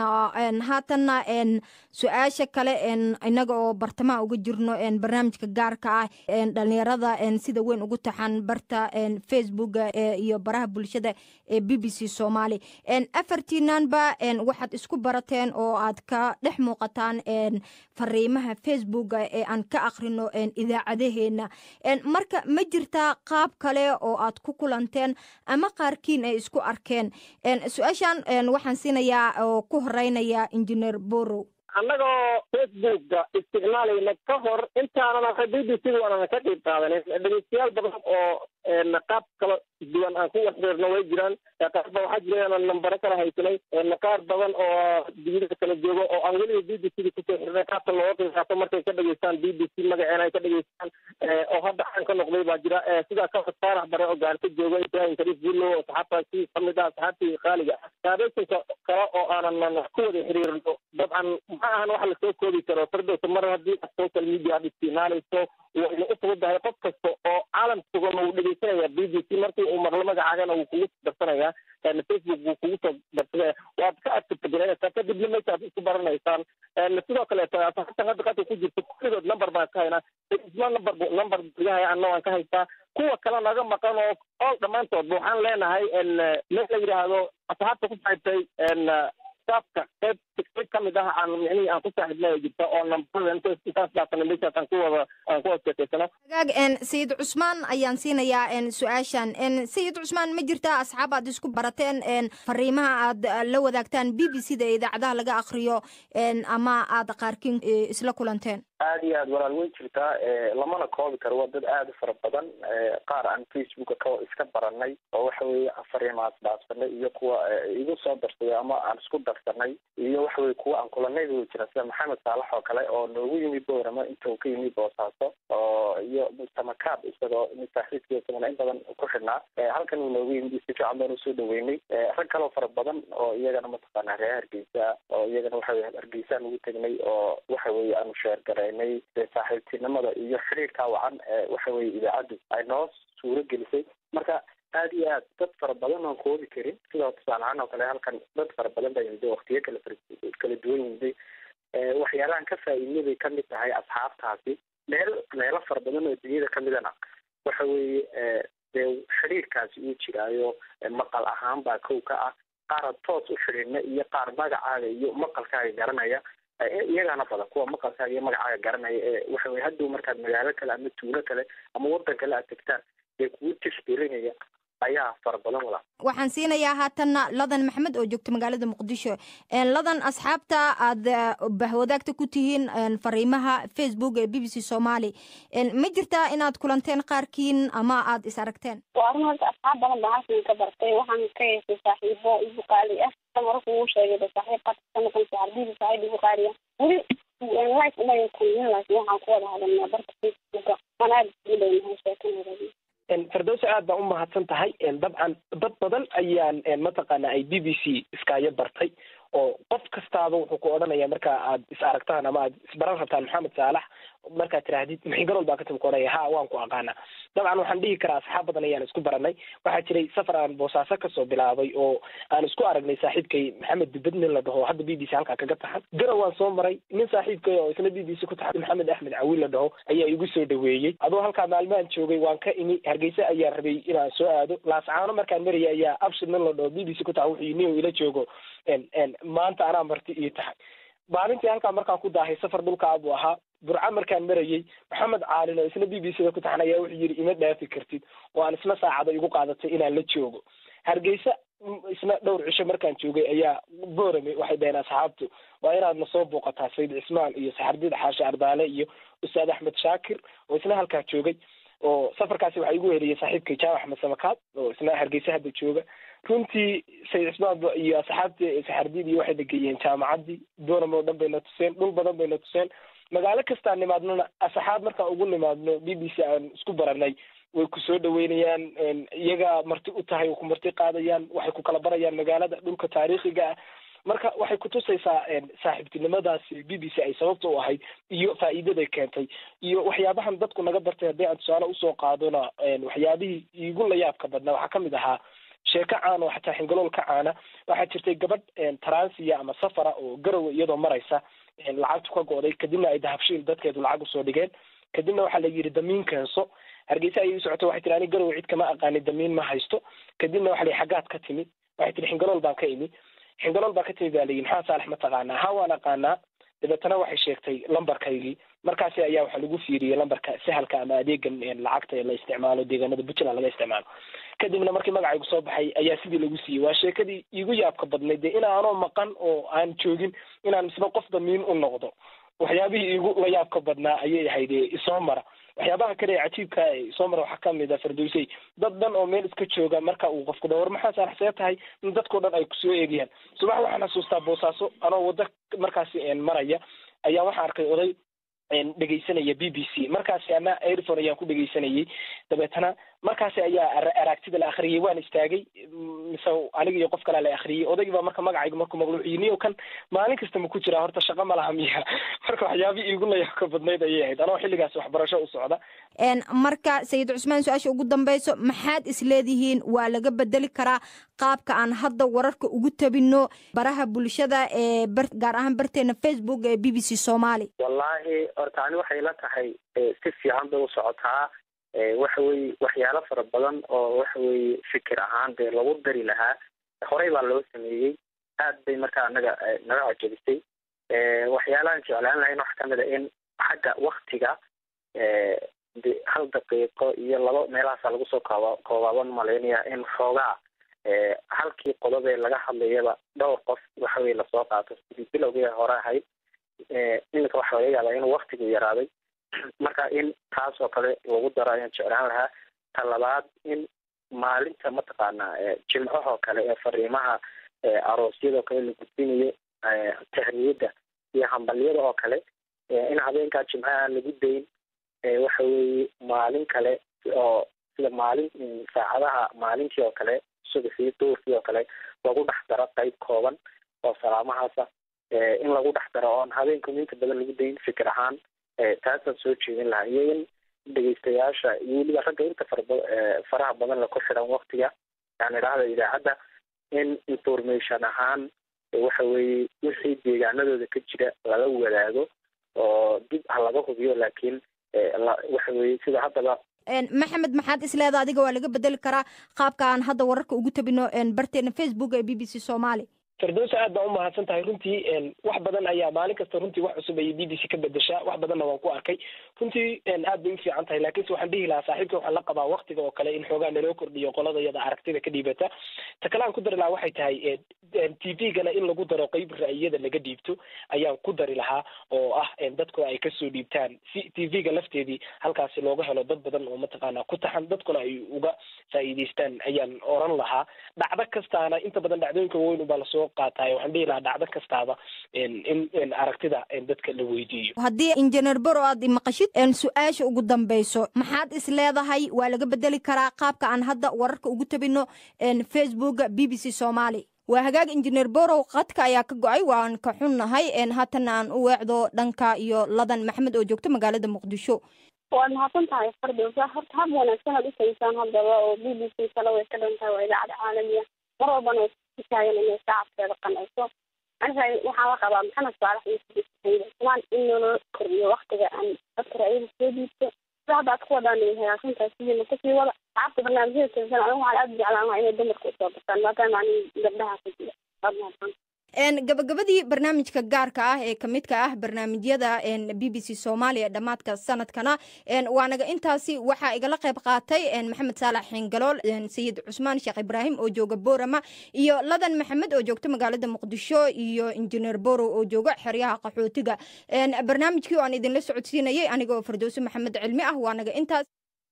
haatanna su-aasha kale inaga oo bartamaha uga jirno barnaamijka gaarka ah dhalinyarada sida weyn ugu taxan barta facebooka iyo baraha bulshada ee b b c somaali afartiinanba waxaad isku barateen oo aad ka dhex muuqataan fariimaha facebooka ee aan ka akrino idaacadaheena marka ma jirtaa qaab kale oo aad ku kulanteen ama qaarkiin ay isku arkeen su-aashan waxaan siinayaa oo ku horeynaya injineer borow annagoo facebooka isticmaalayna ka hor intaanan b b c waanana ka qayb qaadanin dhegeystayaal badan oo qaab kala duwan aan ku waxreerno way jiraan qaar ba waxaa jira inaan nambaro kala haysanay qaar badan oo dibida kala joogo oo aan weliba b b c da kusoo xirnay qaabka looga qayb qaato markay ka dhageystaan b b c magaceena ay ka dhageystaan oo hadda caan ka noqday baa jira sidaa ka faarax bare oo gaarka jooga ibrahim kariif bullo oo saxaabtaasi kamid ah saxaabtii qaaliga ah saabeysanka kale oo aanan ku wada xiriirno dabcan ma ahan wax lasoo koobi karo fardowsa mar haddii aad social media aad isticmaalayso wayna u fududahay qof kasta oo caalam sugana wuu dhegeysanaya b b c markii uu maqlo magacaagana wuu kugu darsanaya facebook buu kugu soo darsanaya waad ka adkirtagelinaysaa kadibna meeshaad isku baranaysaan sidoo kaleeto asxaabtan hadda qadka ku jirto kulligood number baan ka haynaa isma number number bigahaya anna waan ka haystaa kuwa kale naga maqan oo oo dhammaantood waxaan leenahay meel la yidhaahdo asxaabta ku saaxibtay staafka qayb qayb ka mid ah aan micnihii aan ku saaxiibnay jirta oo nambarada intaas dhaafana meeshaas aan ku wada aan ku wada sheekaysano hagaag sayid cusmaan ayaan siinayaa su-aashan sayid cusmaan ma jirtaa asxaab aad isku barateen fariimaha aad la wadaagtaan b b c da idaacadaha laga akriyo ama aad qaarkiin isla kulanteen aada iyo aad walaal way jirtaa lamana koobi karo waa dad aada u fara badan qaar aan facebooka ka iska baranay oo waxa weeye fariimaas dhaafsanay iyo kuwa igu soo darsaday ama aan isku darsanay iyo waxa weye kuwa aan kulanay way jira sida maxamed saalax oo kale oo noogu yimi boorama inta uu ka yimi boosaaso oo iyo mustamakaab isagoo saaxiibkii isagana in badan ku xidhnaa halkan uu noogu yimi si fiican baan usoo dhaweynay rag kaloo fara badan oo iyagana mataqaana reer hargeysa oo iyagana waxa weye hargeysa aan ugu tegnay oo waxa weye aanu sheergaray saaxiibtinimada iyo xiriirka wacan ee waxa weye idaacaddu ay noo suuro gelisay marka aada iyo aad dad fara badan oon koobi karin sidoo tusaale ahaan oo kale halkan dad fara badan baa yimid waktiyo kala kala duwan yimiday waxyaalahan ka faa-iidnay bay kamid tahay asxaabtaasi meel meelo fara badan oo dunyada kamidana waxa weeye dee xiriirkaasi uu jiraayo maqal ahaan baa kow ka ah qaar toos u xidhiidna iyo qaar magacaaga iyo maqalkaaga garanaya iyagaana badan kuwa maqalkaaga iyo magacaaga garanaya ee waxa weye haddow markaad magaalo kale ama tuulo kale ama waddan kale aad tegtaan ee kugu tixgelinaya ayaa fara badan wala waxaan siinayaa haatanna ladan maxamed oo joogta magaalada muqdisho ladan asxaabta aad bahwadaagta ku tihiin fariimaha facebook ee b b c somali ma jirtaa inaad kulanteen qaarkiin ama aad is aragteen waa run horta asxaab badan baa halkan ka bartay waxaan ka heystay saaxiibo igu qaali ah marka uu sheegay ba saaxiib qadka ka noqon saxarbiidi saaxiib igu qaali ah weli life umayn kulmin laakiin waxaan ku wada hadalnaa barka facebooka waan aada ugu dhownahay sheekanada firdowsa aad baa u mahadsan tahay dabcan dad badan ayaan mataqaana ay b b c iskaayo bartay oo qof kastaaba wuxuu ku odhanaya marka aad is aragtaan ama aad isbaran rabtaan maxamed saalax markaad tiraahdid maxingarool baa katimi ku odhanaya ha waan ku aqaana dabcan waxaan dhihi karaa asxaab badan ayaan isku baranay waxaa jiray safar aan boosaaso kasoo bilaabay oo aan isku aragnay saaxiibkay maxamed dubed nin la dhaho hadda b b c halkaa kaga taxan garow waan soo maray nin saaxiibkay oo isna b b c ku taxan maxamed axmed cawiil la dhaho ayaa igu soo dhaweeyey adoo halkaa maalmahan joogay waan ka imi hargeysa ayaan rabay inaan soo aado laascaano markaan maraya ayaa abshir nin la dhaho b b c ku taxan wuxuu nin ila joogo maanta anaa marti ii tahay maalintii halkaa markaan ku daahay safar dhulkaa buu ahaa burca markaan marayey maxamed caalin oo isna b b c da ku taxan ayaa wuxuu yidhi ima dhaafi kartid oo aan isna saacada igu qaadatay inaan la joogo hargeysa isna dhowr cisho markaan joogay ayaa boorame waxay dhaheen asxaabtu waa inaad na soo booqataa sayid cismaan iyo saxardid xaashi ardaale iyo ustaad axmed shaakir oo isna halkaa joogay oo safarkaasi waxaa igu heliyay saaxiibkay jaamac axmed samakaad oo isna hargeysa hadda jooga runtii sayid cismaan iyo asxaabtii saxardid iyo waxay nageeyeen jaamacaddii boorame oo dhan bayna tuseen dhul badan bayna tuseen magaalo kastaan nimaadnona asxaab markaan ugu nimaadno b b c aan isku baranay way ku soo dhaweynayaan iyaga marti u tahay way ku marti qaadayaan waxay ku kala barayaan magaalada dhulka taariikhiga ah marka waxay kutusaysaa saaxiibtinimadaasi b b c ay sababta u ahayd iyo faa'iidaday keentay iyo waxyaabahan dadku naga bartay haddii aan tusaale usoo qaadona waxyaabihii igu layaabka badnaa waxaa kamid ahaa sheeko caan oo xataa xingalool ka caana waxaa jirtay gabadh taransiya ama safara oo garowe iyadoo maraysa lacagtu ka go'day kadibna ay dahabshiil dadkeedu lacag usoo dhigeen kadibna waxaa la yidhi damiin keenso hargeysa ayay u socotay waxay tihi ani garowe cid kama aqaani damiin ma haysto kadibna waxa la xaggaad ka timi waxay tihi xingalool baan ka imi xingalool baan ka timi baa layihi maxaa saalax ma taqaanaa ha waan aqaanaa dabeetana waxay sheegtay lambarkaygii markaasi ayaa waxaa lagu fiiriyey lambarka sahalka ama adeegan lacagta ee la isticmaalo deegaanada puntland laga isticmaalo kadibna markii magacaygu soo baxay ayaa sidii lagu siiyey waa sheekadii iigu yaabka badnayd dee inaanoo maqan oo aan joogin inaan misba qof damiin u noqdo waxyaabihii iigu la yaabka badnaa ayay ahayd isoo mara waxyaabaha kale ee cajiibka isoo mara waxaa kamid a fardoysey dad dhan oo meel iska jooga marka uu qofku dha war maxaa saalaxsee tahay in dadkao dhan ay kusoo eegayaan subax waxaan xasuustaa boosaaso anoo waddo markaasi maraya ayaa waxaan arkay oday dhegaysanaya b b c markaasi ana airfon ayaan ku dhegaysanayay dabeetana markaasi ayaa aragtida la akhriyay waan istaagay mise aniga iyo qof kalea la akhriyay odaygii baa marka magacayga markuu maqluuciyi niyo kan maalin kasta ma ku jiraa horta shaqa ma laha miya marka waxyaabihii iigu layaabka badnayd ayay ahayd anoo xilligaas waxbarasho u socda marka sayid cusmaan su-aasha ugu dambeyso maxaad isleedihiin waa laga bedeli karaa qaabka aan hadda wararka ugu tabino baraha bulshada ee gaar ahaan barteena facebook ee b b c somaali wallaahi horta ani waxay la tahay si fiican bay u socotaa waxa weye waxyaalo fara badan oo waxa weye fikir ahaan dee lagu dari lahaa horey baa loo sameeyey aad bay markaa naga naga cajabisay waxyaalahan jeclaan lahayn waxa kamid a in xagga waktiga de hal daqiiqo iyo laba meelahaasaa lagu soo kooba koobaaban malaynaya in xoogaa halkii qodob ee laga hadlayaba dhowr qof waxa weye lasoo qaato sidii bilowgii hore ahayd iminka waxa laga yaabaa inuu waktigu yaraaday marka in taas oo kale lagu daro ayaan jeclaan lahaa ta labaad in maalinta mataqaanaa jimcahoo kale ee fariimaha aroosyadoo kale la gudbinayo tahniyadda iyo hambalyada oo kale in habeenkaa jimcaha lagu dayn waxa weeye maalin kale oo sida maalin saacadaha maalintii oo kale subaxii duurkii oo kale lagu dhex daro qayb kooban oo salaamahaasa in lagu dhex daro oon habeenku inta badan lagu dayn fikir ahaan taasaan soo jeedin lahaa iyo in dhegeystayaasha iyo weliba ragga inta faraba faraha badan la ku xidhan waktiga yani idhaahda idaacadda in information ahaan waxa weeye wixii deegaanadooda ka jira laga wadaago oo dib ha laga hubiyo laakiin waxa weeye sida haddaba maxamed maxaad isleeda adiga waa laga bedeli karaa qaabka aan hadda wararka ugu tabino barteena facebook ee b b c somaali firdowsa aad baa umahadsan tahay runtii wax badan ayaa maalin kasta runtii wax cusub ayay b b c ka bedeshaa wax badanna waan ku arkay runtii aad bay ufiican tahay laakiinse waxaan dhihi lahaa saaxiibka waxaan la qabaa waktiga oo kale in xoogaa naloo kordhiyo qolada iyada aragtida ka dhiibata ta kale aan ku dari lahaa waxay tahay t v-gana in lagu daro qeyb ra'yiyada laga dhiibto ayaan ku dari lahaa oo ah dadku ay kasoo dhiibtaan si t v-ga lafteedii halkaasi looga helo dad badan oo mataqaana ku taxan dadkuna ay uga faa'iideystaan ayaan oran lahaa dhacdo kastaana inta badan dhacdooyinka waaweyn ubaa lasoo qaataay waxaan dhihi lahaa dhacdo kastaaba in aragtida dadka la weydiiyo haddii injineer bero aad imaqashid su-aasha ugu dambeyso maxaad is leedahay waa laga bedeli karaa qaabka aan hadda wararka ugu tabino facebooka b b c somaali waa hagaag injineer borow qadka ayaa ka go-ay waan ka xunnahay haatana aan u weecdo dhanka iyo ladan maxamed oo joogto magaalada muqdisho waad mahadsan tahay fardowsa horta hab wanaagsan aad usaysaan haddaba oo b b c kale way ka dhan tahay waa idaacada caalamiya mar walbana ku taagan inay shacabkeeda qanayso aniga waxaan la qabaa maxamed saalax iyo sidiisayda kumaan in loola kordhiyo waktiga aan dadka ra'yada soo dhiibto sida hadda aad ku wadaan ay hagaagsan tahay sidiina kasii wada shacabka barnaamijyada tirsan anigu waxaan aada jeclaan lahaa inay dumarka usoo bartaan maadaama anin gabdhaha ka jira waad mahadsan gabagabadii barnaamijka gaarka ah ee kamidka ah barnaamijyada b b c soomaaliya dhammaadka sanadkana waanaga intaasi waxaa igala qayb qaatay maxamed saalax xingalool sayid cusmaan sheekh ibraahim oo jooga boorama iyo ladan maxamed oo joogta magaalada muqdisho iyo injineer borow oo jooga xeryaha qaxootiga barnaamijkii oo aan idinla socodsiinayay aniga oo fardowse maxamed cilmi ah waanaga intaas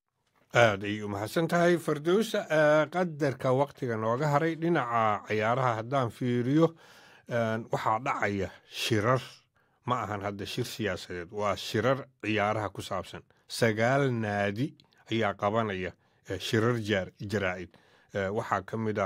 aad ay u mahadsan tahay fardowsa qadarka waktiga nooga haray dhinaca cayaaraha haddaan fiiriyo waxaa dhacaya shirar ma ahan hadda shir siyaasadeed waa shirar ciyaaraha ku saabsan sagaal naadi ayaa qabanaya shirar jaraa'id waxaa ka mid a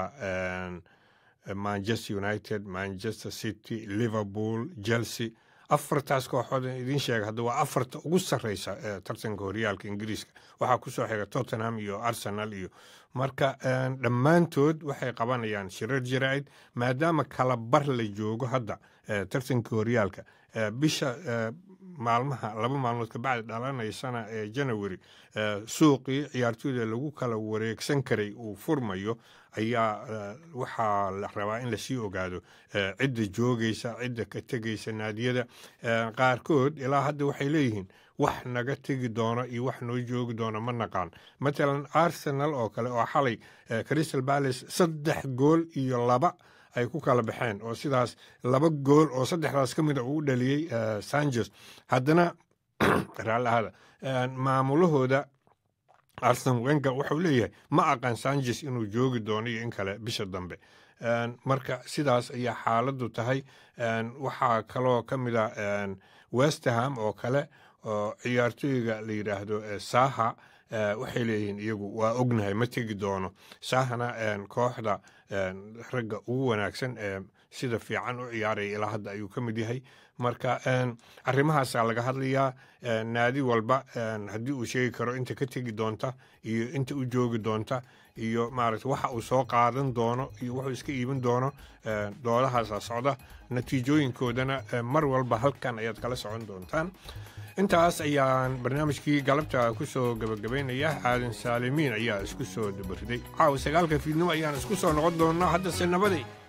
manchester united manchester city liverpool chelsea afartaas kooxood idiin sheega hadda waa afarta ugu sarreysa tartanka horyaalka ingiriiska waxaa kusoo xiga tottenham iyo arsenal iyo marka dhammaantood waxay qabanayaan shirar jaraa'id maadaama kala bar la joogo hadda tartanka horyaalka bisha maalmaha laba maalmood kabacdi dhalanaysana ee janawari suuqii ciyaartooyda lagu kala wareegsan karay uu furmayo ayaa waxaa la rabaa in lasii ogaado cidda joogaysa cidda ka tegaysa naadiyada qaarkood ilaa hadda waxay leeyihiin wax naga tegi doono iyo wax noo joogi doono ma naqaan matalan arsenal oo kale oo xalay crystal palace saddex gool iyo laba ay ku kala baxeen oo sidaas laba gool oo saddexdaas ka mid a uu dhaliyey sanchez haddana raallahada maamulahooda arsen wenga wuxuu leeyahay ma aqaan sanchez inuu joogi doono iyo in kale bisha dambe marka sidaas ayaa xaaladdu tahay waxaa kaloo ka mid a westerham oo kale oo ciyaartooyga la yidhaahdo saha waxay leeyihiin iyagu waa ognahay ma tegi doono sahana kooxda ragga ugu wanaagsan ee sida fiican u ciyaaraya ilaa hadda ayuu ka mid yahay marka arrimahaasaa laga hadlayaa naadi walba haddii uu sheegi karo inta ka tegi doonta iyo inta u joogi doonta iyo maaragta waxa uu soo qaadan doono iyo wuxuu iska iibin doono doodahaasaa socda natiijooyinkoodana mar walba halkan ayaad kala socon doontaan intaas ayaan barnaamijkii galabta ku soo gabagabaynaya aadan saalimiin ayaa isku soo dabariday caawa sagaalka fiidnimo ayaan isku soo noqon doonaa haddase nabaday